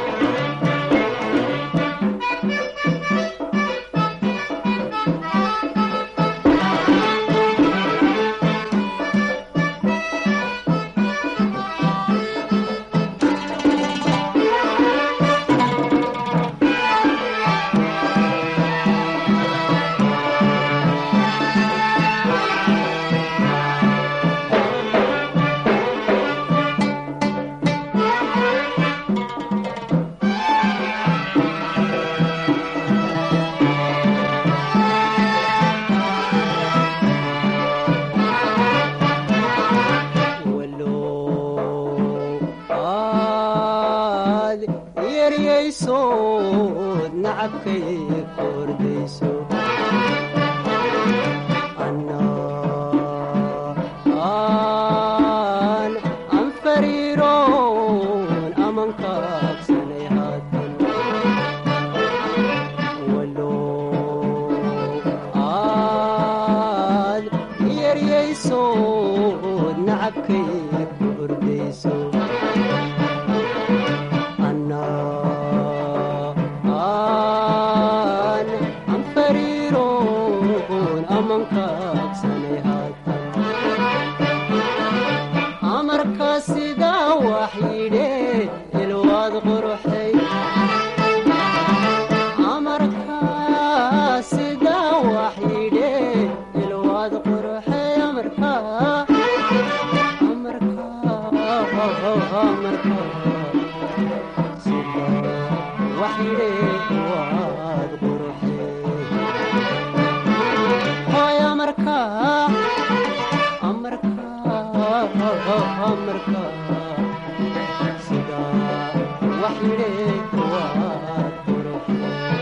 walo aad yeryaysood nacabkay kordayso anna aan aan fariiroon amankaabsanay haatan nacabkay ku ordayso annaan aan fariiroon aman kaabsanay haatan amarkaa sidaa wax yidhe ilwaad quruxay amarkaa sidaa wax yidhe ilwaad quruxay amarkaa amarkaa amarkaa sidaa wax yidhe waad quruxay hoy amarkaa amarkaa amarkaa sidaa wax yidhe waad quruxay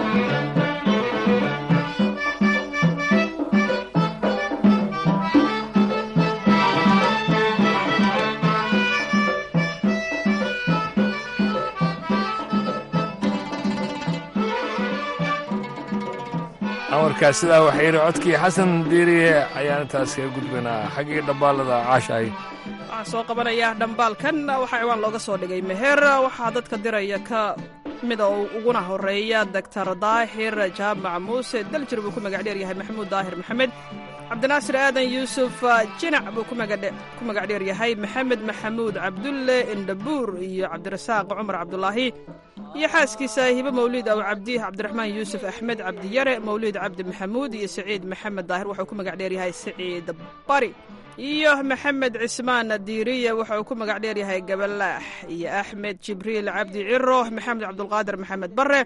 amarkaa sidaa waxaa yidhi codkii xasan diiriye ayaan intaas kaga gudbaynaa xaggii dhambaalada caashahay waxaan soo qabanayaa dhambaalkan waxaa ciwaan looga soo dhigay meher waxaa dadka diraya ka mida uguna horeeya doctor daahir jaamac muuse daljir buu ku magac dheer yahay maxamuud daahir maxamed cabdinaasir aadan yuusuf jinac buu ku magac dheer yahay maxamed maxamuud cabdulle indhabuur iyo cabdirasaaq cumar cabdulaahi iyo xaaskiisa hibe mawliid aw cabdi cabdiraxmaan yuusuf axmed cabdiyare mawliid cabdi maxamuud iyo saciid maxamed daahir wuxuu ku magac dheer yahay saciid bari iyo maxamed cismaan diiriye wuxuu ku magac dheer yahay gabalaax iyo axmed jibriil cabdi ciro maxamed cabdulqaadir maxamed bare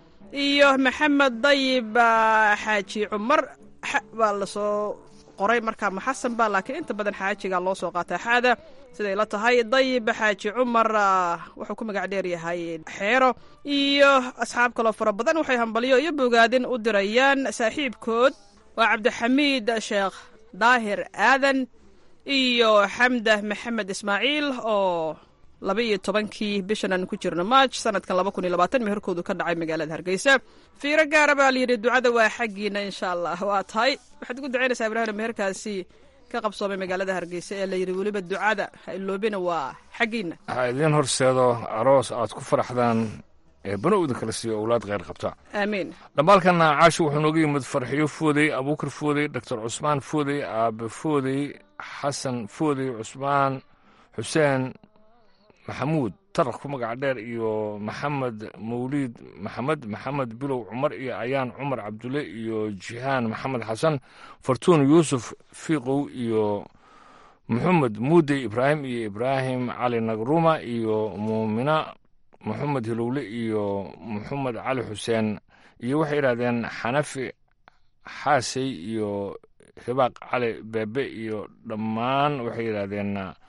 iyo maxamed dayib xaaji cumar baa lasoo qoray markaa maxasan ba laakiin inta badan xaajiga loo soo qaataa xaada siday la tahay dayib xaaji cumar wuxuu ku magac dheer yahay xeero iyo asxaab kaloo fara badan waxay hambalyo iyo bogaadin u dirayaan saaxiibkood waa cabdixamiid sheekh daahir aadan iyo xamda maxamed ismaaciil oo laba iyo tobankii bishan aan ku jirno maaj sanadkan laba kun iyo labaatan meherkoodu ka dhacay magaalada hargeysa fiiro gaara baa layidhi ducada waa xaggiina insha allah waa tahay waxaad ugu ducaynaysaa ibraahim meherkaasi ka qabsoomay magaalada hargeysa ee layidhi weliba ducada ha iloobina waa xaggiina waxaa idiin horseedo aroos aad ku faraxdaan ee banowda kala siiyo owlaad kheyr qabta aamiin dhambaalkana caasho wuxuu nooga yimid farxiyo foodey abuukar foodey doctor cusmaan foodey aabe foodey xasan foodey cusmaan xuseen maxamuud tarak ku magac dheer iyo maxamed mawliid maxamed maxamed bilow cumar iyo ayaan cumar cabdulle iyo jihaan maxamed xasan fartuun yuusuf fiiqow iyo maxamed muudey ibraahim iyo ibraahim cali nagruma iyo muumina maxamed hilowle iyo maxamed cali xuseen iyo waxay yidhahdeen xanafi xaasey iyo hibaaq cali beebe iyo dhammaan waxay yidhaahdeen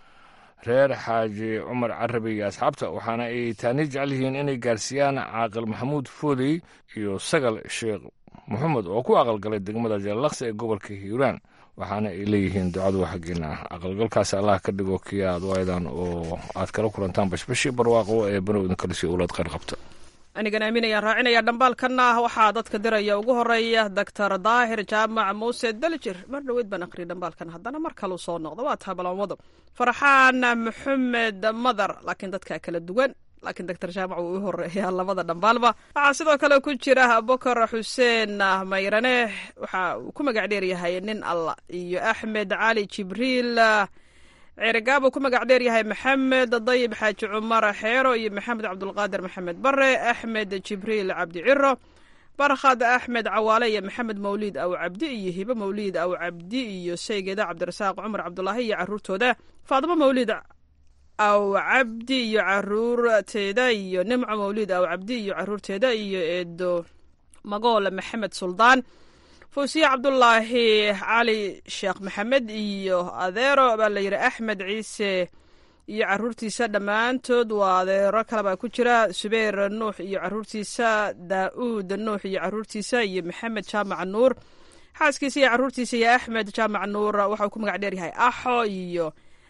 reer xaaji cumar carabi iyo asxaabta waxaana ay taani jecel yihiin inay gaarsiiyaan caaqil maxamuud foodey iyo sagal sheekh maxamed oo ku aqalgalay degmada jallaqsi ee gobolka hiiraan waxaana ay leeyihiin ducadu xaggiina aqalgalkaasi allah ka dhigo kii aad waaydaan oo aad kala kulantaan bashbashii barwaaqo ee banowdan kalisi owlaad kheyr qabta anigan aamin ayaan raacinaya dhambaalkanna waxaa dadka diraya ugu horeeya doctor daahir jaamac muuse daljir mar dhoweyd baan aqriyay dhambaalkan haddana mar kaleu soo noqdo waa taha ballanwado farxaan maxamed madar laakiin dadka kala duwan laakiin doctor jaamac wuu u horeeyaa labada dhambaalba waxaa sidoo kale ku jira abubakar xuseen mayrane waxa uu ku magac dheer yahay nin alla iyo axmed cali jibriil ceerigaabuu ku magac dheer yahay maxamed dayib xaaji cumar xeero iyo maxamed cabdulqaadir maxamed bare axmed jibriil cabdi ciro barkhad axmed cawaale iyo maxamed mawliid aw cabdi iyo hibe mawliid aw cabdi iyo saygeeda cabdirasaaq cumar cabdulaahi iyo caruurtooda faadimo mawliid aw cabdi iyo caruurteeda iyo nimco mawliid aw cabdi iyo caruurteeda iyo eedo magool maxamed suldaan fawsiye cabdulaahi cali sheekh maxamed iyo adeero baa la yidhi axmed ciise iyo caruurtiisa dhammaantood waa adeero kale baa ku jira subayr nuux iyo caruurtiisa daa'uud nuux iyo caruurtiisa iyo maxamed jaamac nuur xaaskiisa iyo caruurtiisa iyo axmed jaamac nuur waxauu ku magac dheer yahay axo iyo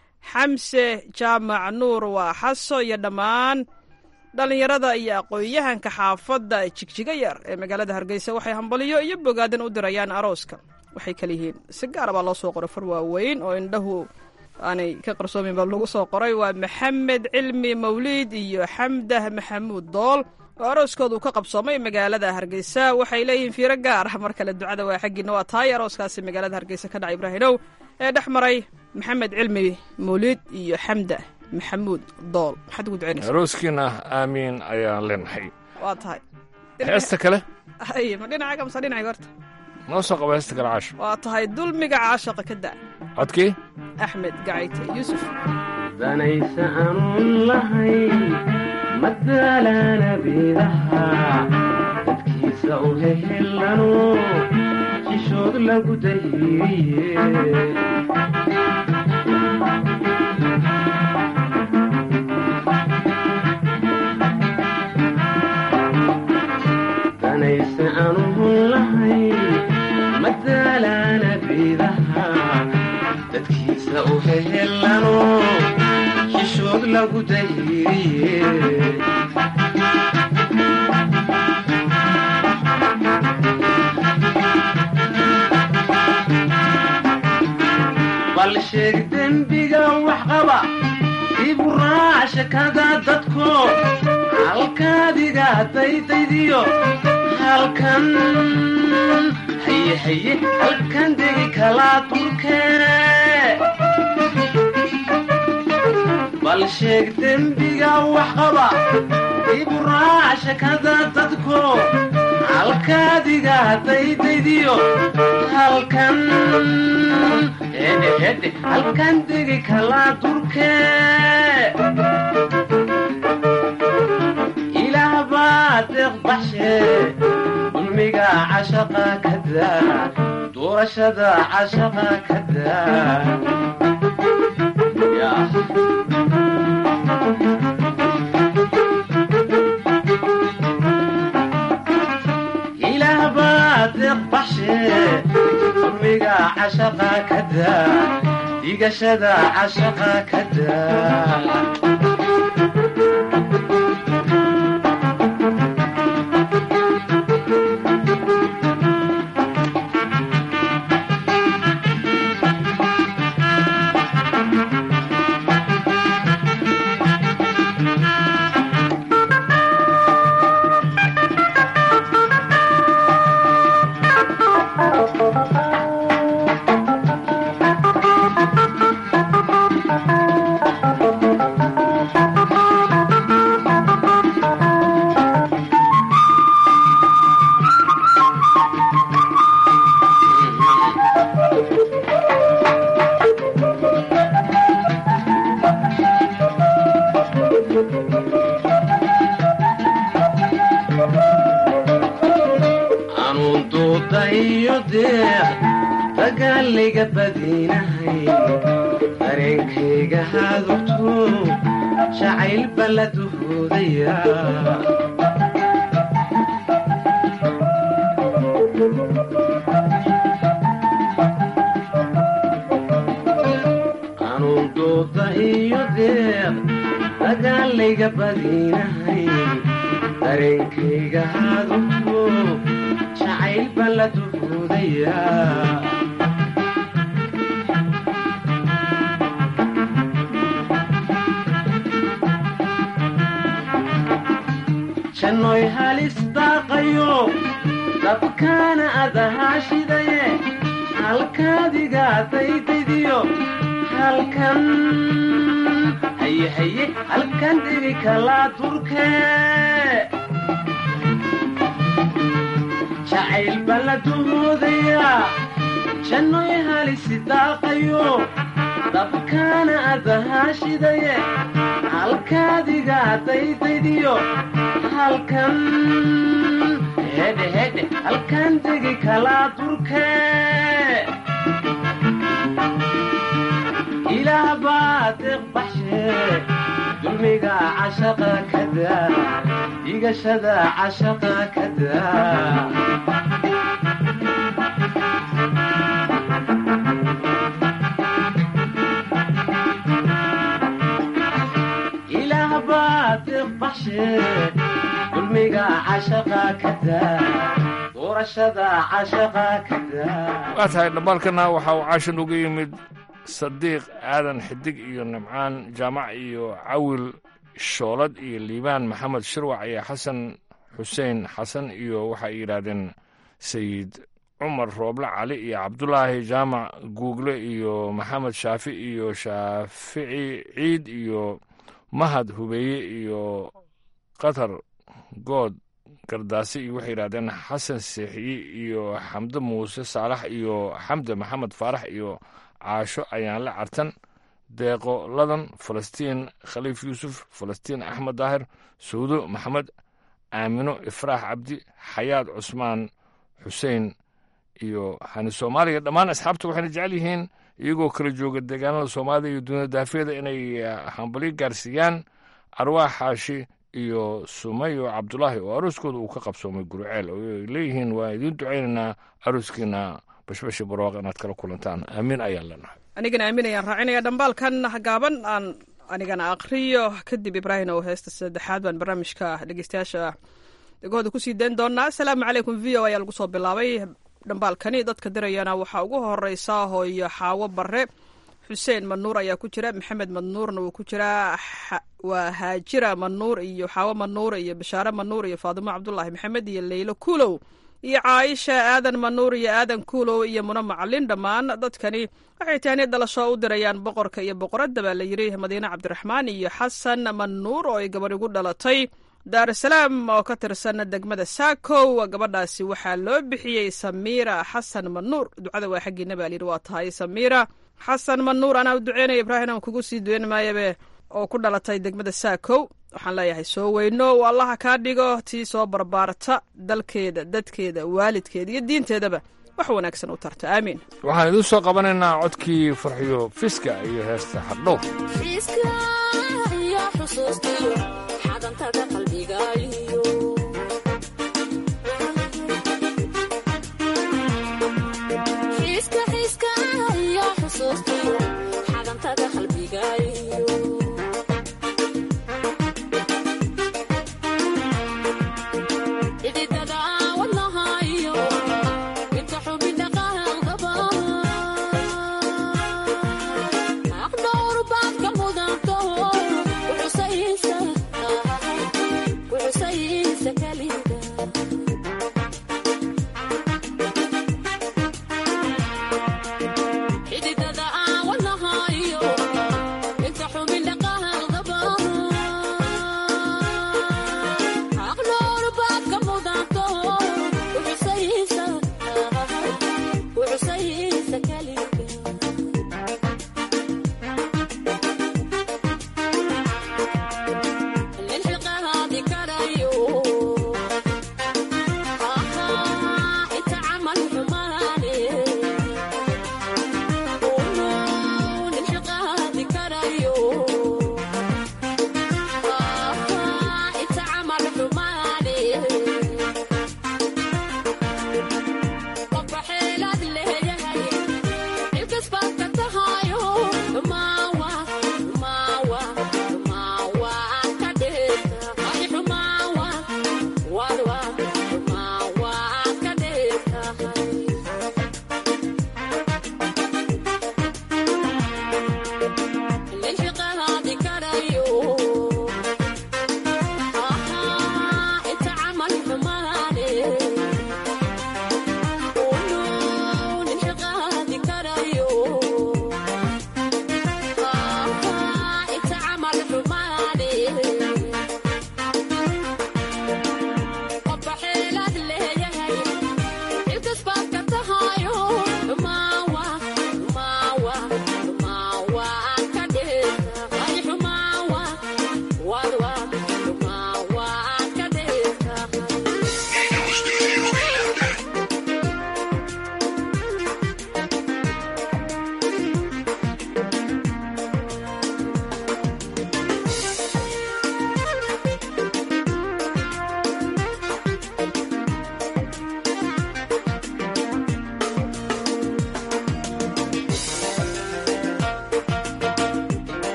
xamse jaamac nuur waa xaso iyo dhammaan dhallinyarada iyo aqoon-yahanka xaafadda jigjiga yar ee magaalada hargeysa waxay hambaliyo iyo bogaadan u dirayaan arooska waxay kala yihiin si gaara baa loo soo qoray far waaweyn oo indhahu aanay ka qarsoomin baa lagu soo qoray waa maxamed cilmi mawliid iyo xamdah maxamuud dool oo arooskooda uu ka qabsoomay magaalada hargeysa waxay leeyihiin fiiro gaar ah mar kale ducada waa xaggiina waa tahay arooskaasi magaalada hargeysa ka dhacay ibraahimow ee dhex maray maxamed cilmi mawliid iyo xamdah maxamuud dool maxaad ugu ducaynaysa arooskiina aamiin ayaan leenahay waa tahay heesta kale ay ma dhinacaga mase dhinaciga horta noo soo qaba heesta kale caasho waa tahay dulmiga caashaqa ka da codkii axmed gacayte yuusuf danaysa aanun lahayn madaalana beedaha dadkiisa u hehelano jishood lagu dahiiriye danaysa aanun lahayn madaalana beedaha dadkiisa u hehelano jishood lagu dahiiriye bal sheeg dembiga wax qaba ibu raac shakada dadko halkaadiga daydaydiyo halkan haye haye halkan degi kalaa dulkeene bal sheeg dembiga wax qaba ibu raac shakada dadko halkaadiga daydaydiyo halkan hedhe hedhe halkan degi kalaa durkee ilaah baa deeq baxshe dulmiga cashaqa ka daa doorashada cashaqa ka daa ilaah baa deeq baxshe dulmiga cashaqa ka daa dhigashada cashaqa ka daa anuun duudayo deeq dagaalayga badinahay dareenkayga hadugto jacayl bala duhoodaya anuun duuda iyo deeq dagaalayga badinahay dareenkayga hadugto jacayl bala duhoodaya jannoy halis daaqayo dabkaana adahaashidaye halkaadiga daydaydiyo halkan haye haye halkan degi kalaa durkee jacayl bala duhoodaya jannoy halisi daaqayo dabkaana adahaashidaye halkaadiga daydaydiyo halkan hedhe hedhe halkan degi kalaa durkee ilaah baa deeq baxshe dulmiga cashaqa ka daa dhigashada cashaqa ka daa ilaah baa deeq baxshe dulmiga cashaqa ka daa doorashada cashaqa ka daa waa tahay dhammaalkana waxa uu caashan uga yimid sadiiq aadan xidig iyo nimcaan jaamac iyo cawil shoolad iyo liibaan maxamed shirwac iyo xasan xuseen xasan iyo waxay yidhaahdeen sayid cumar rooble cali iyo cabdulaahi jaamac guugle iyo maxamed shaafi iyo shaafici ciid iyo mahad hubeeye iyo qatar good gardaasi iyo waxay yidhahdeen xasan seexiyi iyo xamde muuse saalax iyo xamde maxamed faarax iyo caasho ayaanle cartan deeqo ladan falastiin khaliif yuusuf falastiin axmed daahir sawdo maxamed aamino ifraax cabdi xayaad cusmaan xuseen iyo hani soomaaliya dhammaan asxaabta waxayna jecel yihiin iyagoo kala jooga deegaanada soomaalida iyo dunida daafeeda inay hambalyo gaarsiiyaan arwaax xaashi iyo sumayo cabdulaahi oo arooskooda uu ka qabsoomay guriceel oo ay leeyihiin waa idiin ducaynaynaa arooskiina bashbashi barwaaq inaad kala kulantaan aamiin ayaan leenahay anigana aamin ayaan raacinaya dhambaalkan gaaban aan anigana aqriyo kadib ibraahim oo heesta saddexaad baan barnaamijka dhegeystayaasha dhegahooda kusii dayn doonaa asalaamu calaykum v o ayaa lagu soo bilaabay dhambaalkani dadka dirayana waxaa ugu horeysa hooyo xaawo bare xuseen manuur ayaa ku jira maxamed manuurna wuu ku jiraa waa haajira manuur iyo xaawo manuur iyo bashaare manuur iyo faadimo cabdulaahi maxamed iyo leylo kuulow iyo caaisha aadan manuur iyo aadan kuulow iyo muna macalin dhammaan dadkani waxay tahni dhalasho u dirayaan boqorka iyo boqoradda baa la yidhi madiine cabdiraxmaan iyo xasan manuur oo ay gabadh igu dhalatay daarusalaam oo ka tirsan degmada saakow gabadhaasi waxaa loo bixiyey samiira xasan manuur ducada waa xaggiina baa layidhi waa tahay samiira xasan manuur anaa u duceynaya ibraahim aan kugu sii duweyn maayabe oo ku dhalatay degmada saakow waxaan leeyahay soo weyno u allaha kaa dhigo tii soo barbaarta dalkeeda dadkeeda waalidkeeda iyo diinteedaba wax wanaagsan u tarta aamiin waxaan idiin soo qabanaynaa codkii farxiyo fiska iyo heesta xardhow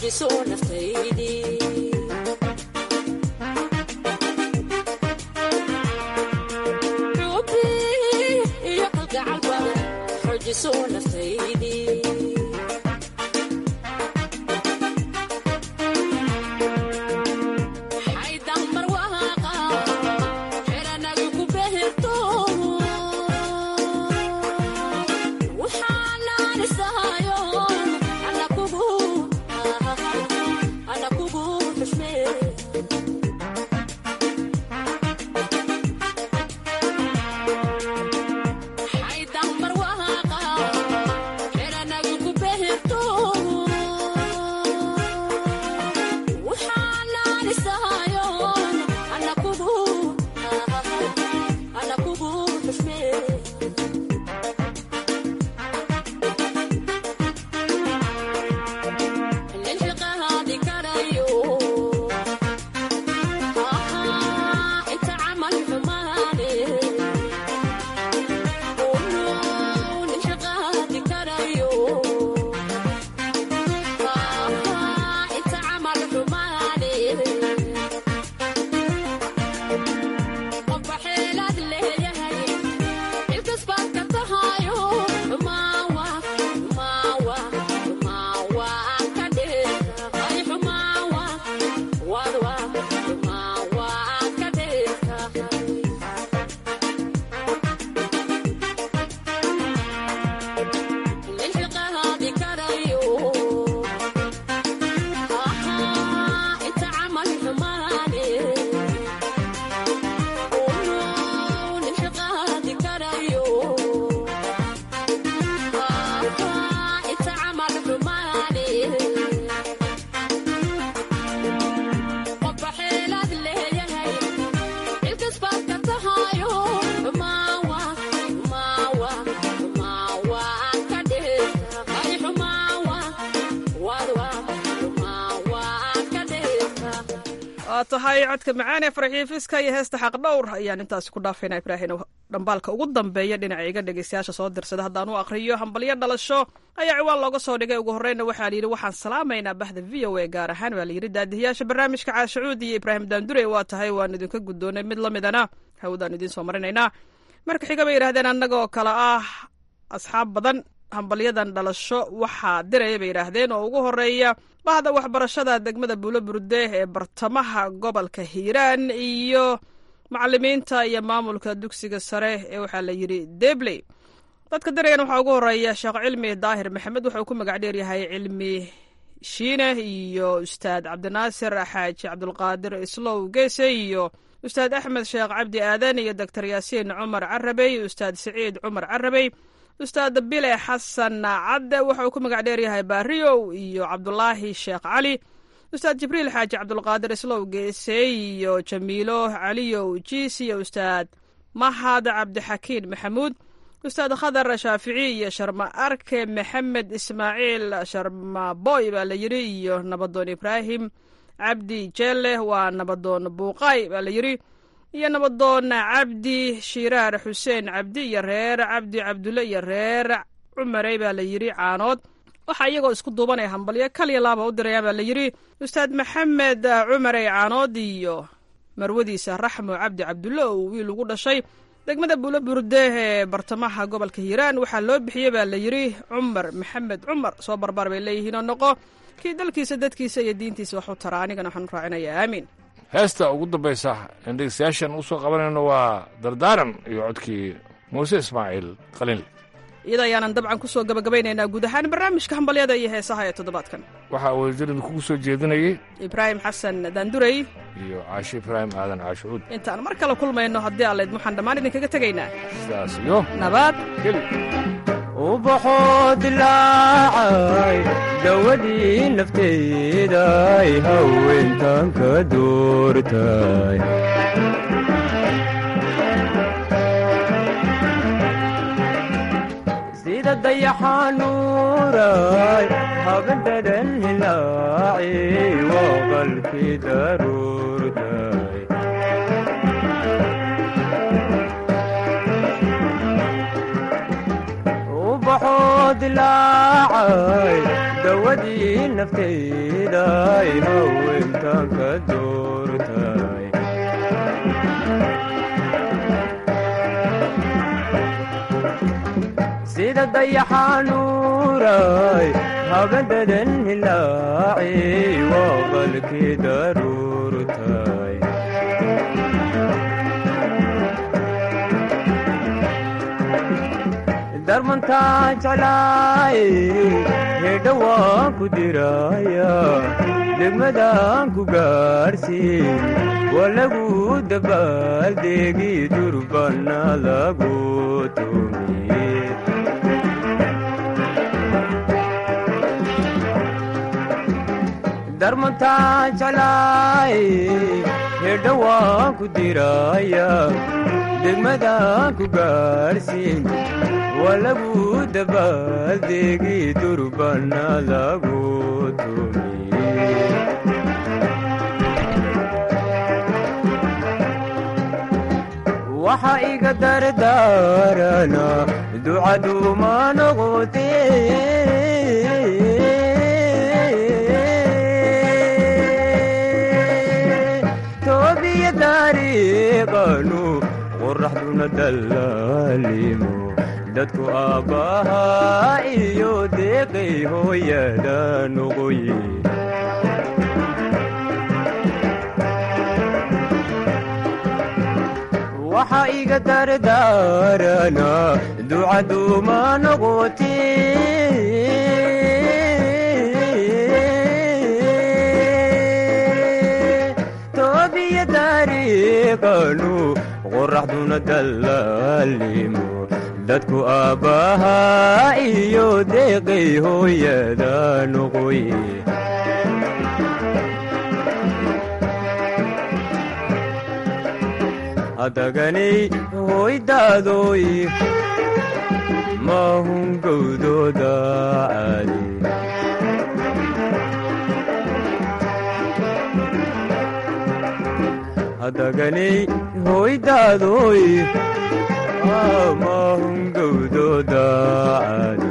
xoojiso naftaydii xubi iyo kalgacal badan xoojiso naftaydii xaydambar waaqa xeranagu ku behirto waxaanaanisahayo ana kugu ana kugu xushmee xaydambar waaqa xeranagu ku behirto waxaanaanisahayo ana kugu ana kugu xushmee للحقهادي كريو آها انت عمل حماني قولوا للحقهادي كريو آها انت عمل حماني قف حيلات اللي يهي الكسبات كتهايو ماوا ماوا ماوا كده اي ماوا wadwa ماوا كده للحقها دي كريو آها انت عمل حماني قولوا للحقها دي كريو آها انت عمل حماني قف حيلات leeyahay ilkasbaad ka tahayo maawa maawa maawa ka dhehta ay xumaawa wadwa maawa ka dhehta waa tahay codka macaan ee farxiifiska iyo heesta xaq dhowr ayaan intaasi ku dhaafaynaa ibraahim dhambaalka ugu dambeeya dhinaca iga dhegeystayaasha soo dirsada haddaan u aqriyo hambalyo dhalasho ayaa ciwaan looga soo dhigay ugu horreyna waxaa layidhi waxaan salaamaynaa bahda v o a gaar ahaan waa layidhi daadihiyaasha barnaamijka caashacuud iyo ibraahim daandure waa tahay waan idinka guddoonay mid la midana hawdaan idiin soo marinaynaa marka xiga bay yidhahdeen annagoo kale ah asxaab badan hambalyadan dhalasho waxaa diraya bay yidhaahdeen oo ugu horeeya bahda waxbarashada degmada buulo burde ee bartamaha gobolka hiiraan iyo macalimiinta iyo maamulka dugsiga sare ee waxaa la yidhi debley dadka dirayan waxaa ugu horeeya sheekh cilmi daahir maxamed wuxuu ku magac dheeryahay cilmi shiine iyo ustaad cabdinaasir xaaji cabdulqaadir islow geese iyo ustaad axmed sheekh cabdi aadan iyo doctor yaasiin cumar carabey ustaad siciid cumar carabey ustaad bile xasan cadde wuxuu ku magac dheeryahay baariyow iyo cabdulaahi sheekh cali ustaad jibriil xaaji cabdulqaadir islow geese iyo jamiilo caliyow jiis iyo ustaad mahad cabdixakiin maxamuud ustaad khadar shaafici iyo sharma arke maxamed ismaaciil sharma boy baa la yidhi iyo nabadoon ibraahim cabdi jeelle waa nabadoon buuqaay baa la yidhi iyo nabadoon cabdi shiraar xuseen cabdi iyo reer cabdi cabdulle iyo reer cumarey baa la yidhi caanood waxaa iyagoo isku duubanaya hambalyo kaliya laaba u dirayaan baa la yidhi ustaad maxamed cumarey caanood iyo marwadiisa raxmo cabdi cabdulle oo wiil ugu dhashay degmada buulo burde ee bartamaha gobolka hiiraan waxaa loo bixiyey baa la yidhi cumar maxamed cumar soo barbaar bay leeyihiin oo noqo kii dalkiisa dadkiisa iyo diintiisa wax u tara anigana waxaan u raacinayaa aamiin heesta ugu dambaysa in dhegeystayaashan usoo qabanayno waa dardaaran iyo codkii muuse ismaaciil qaliil iyada ayaanan dabcan ku soo gabagabaynaynaa guud ahaan barnaamijka hambalyada iyo heesaha ee toddobaadkan waxaa wasiirada kugu soo jeedinayay ibraahim xasan daandurey iyo caashi ibraahim aadan caashucuud intaan mar kale kulmayno haddii allayd waxaan dhammaan idinkaga tegaynaa sidaas iyo nabad geli ubaxoo dilaacay dawadii nafteeday haweentan ka doortay sida dayaxanuuray habendhadan hilaaci waa qalkii daruurtay ubaxoo dilaacay dawa dawadii naftayday haweentan ka doortay sida dayaxanuuray habadadan hilaaci waa qalkii daruurtay darmantaa jeclaay hedha waan ku diraya degmadaan ku gaadhsiin waa lagu dabaaldegi durbana lagu tumiye darmantaa jeclaay hedha waan ku diraya degmadaan ku gaadhsiin waa lagu dabaaldegi durbana lagu tumiye waxa iga dardaarana ducaduuma noqote toobiya dariiqanu qoraxduna dallaalimo dadku aabbahaa iyo deeqay hooyada noqoye waxa iga dardaarana ducaduuma noqote toobiya dariiqanu qoraxduna dallaalimo dadku aabbahaa iyo deeqay hooyada noqoye hadaganay hoydaadoy maahun gowdooda caadi hadaganay hoydaadoy maahun gowdooda caadi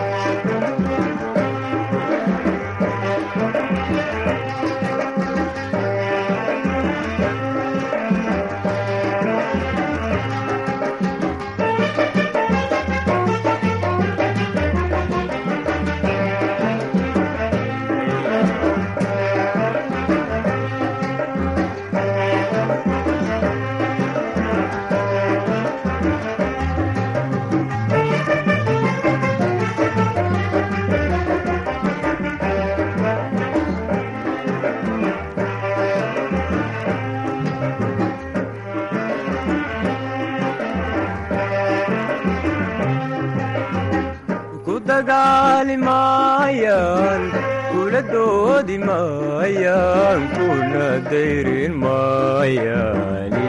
ku dagaali maayaan kula doodi maayaan kuna dayrin maayaani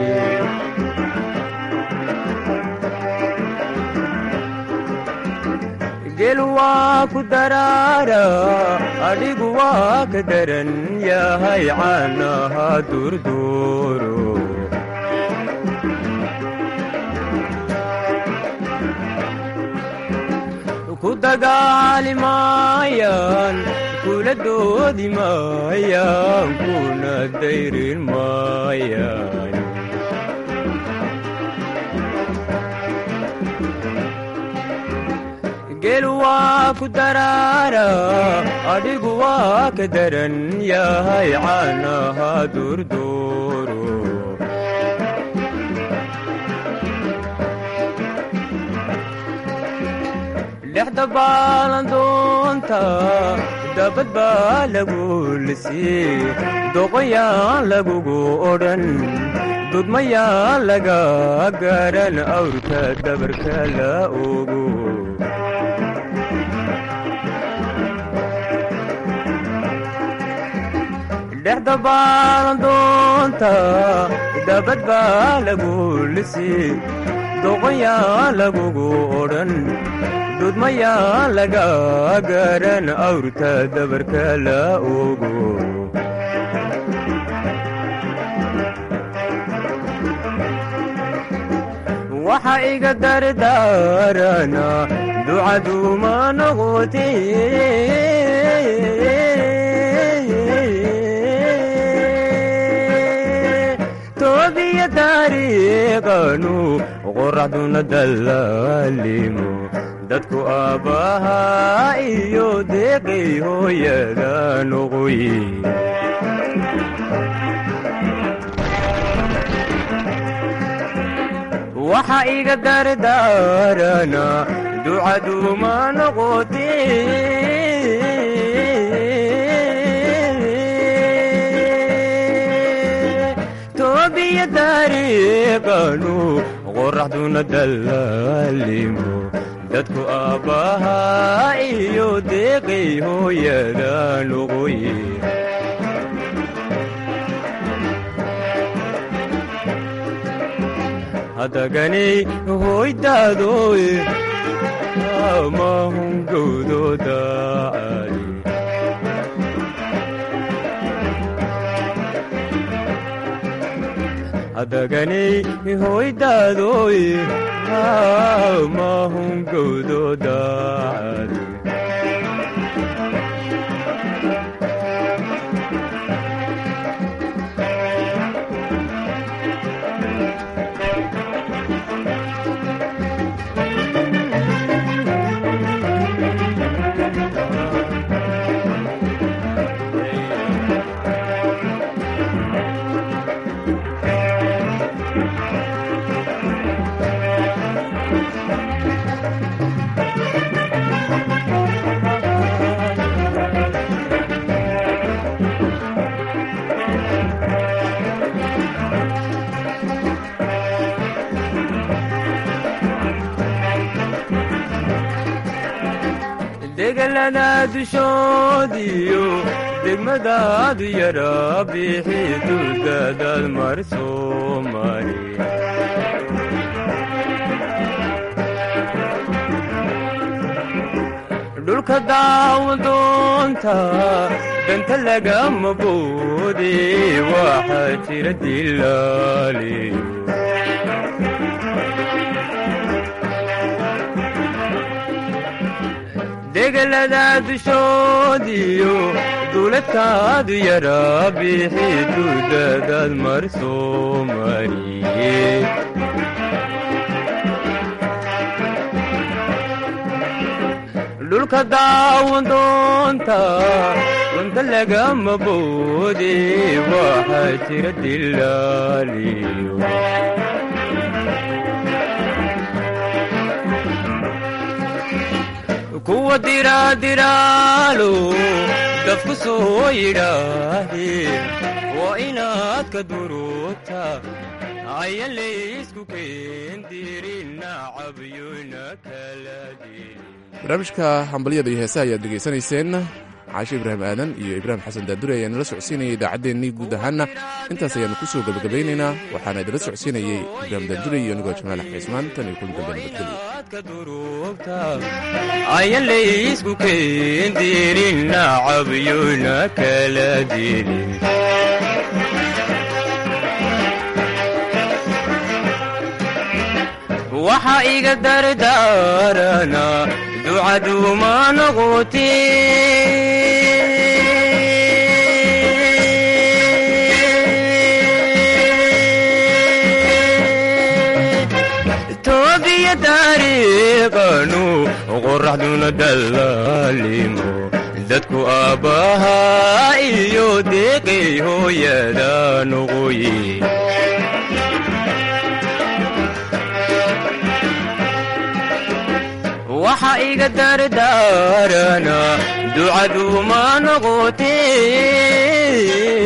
gel waa ku daraara adhigu waa ka daran yahay caanaha durduuro ku dagaali maayaan kula doodi maayaan kuna dayrin maayaan gel waa ku daraara adhigu waa ka daran yahay caanaha durduuro dhexda baalandoonta dabad baa lagu lisii doqoyaan lagugu odhan dudmayaan laga garan awrka dabarka la ogo dhexda baalandoonta dabad baa lagu lisii doqoyaan lagugu odhan dudmayaan laga garan awrta dabarka la ogo waxa iga dardaarana ducaduma noqote toobiya taariiqanu qoraxduna dallaalimo dadku aabbahaa iyo deeqay hooyada noqoye waxa iga dardaarana ducaduma noqote toobiya taariiqanu qoraxduna dallaalimo dadku aabbahaa iyo deeqay hooyada noqoye hadaganay hoydaadoy amahungowdooda ali hadaganay hoydaadoy amahungowdooda ali degalada dushoodiyo degmadaadu yara bixi duldaadaad mar soo mari dhulka daawadoonta danta lagama boode waxaa jira dilaaliyo degalada dushoodiyo duuladkaadu yara bixi dudadaad mar soo mariye dhulka daawadoonta dunta lagama boode waxaa jira dilaaliyo kuwa diraadiraalo dafku soo yidhaahdee waa inaad ka duruugta ayan laysku keendirin nacabyona kala dirin barnaamijka hambalyada iyo heesaha ayaad dhegaysanayseen caashe ibraahim aadan iyo ibraahim xasan daadure ayaa nala socodsiinayay idaacaddeenii guud ahaanna intaas ayaannu ku soo gebagabaynaynaa waxaana idinla socodsiinayey ibraahim daadure iyo anigoo jamaal axmed cismaan tan iyo kulan dambe nabadgelyo ayan laysku keendirin nacabyona kala dirin waxa iga dardaarana ducaduma noqote toobiya taariiqanu qoraxduna dallaalimo dadku aabbahaa iyo deeqay hooyada noqoye waxa iga dardaarana ducaduma noqote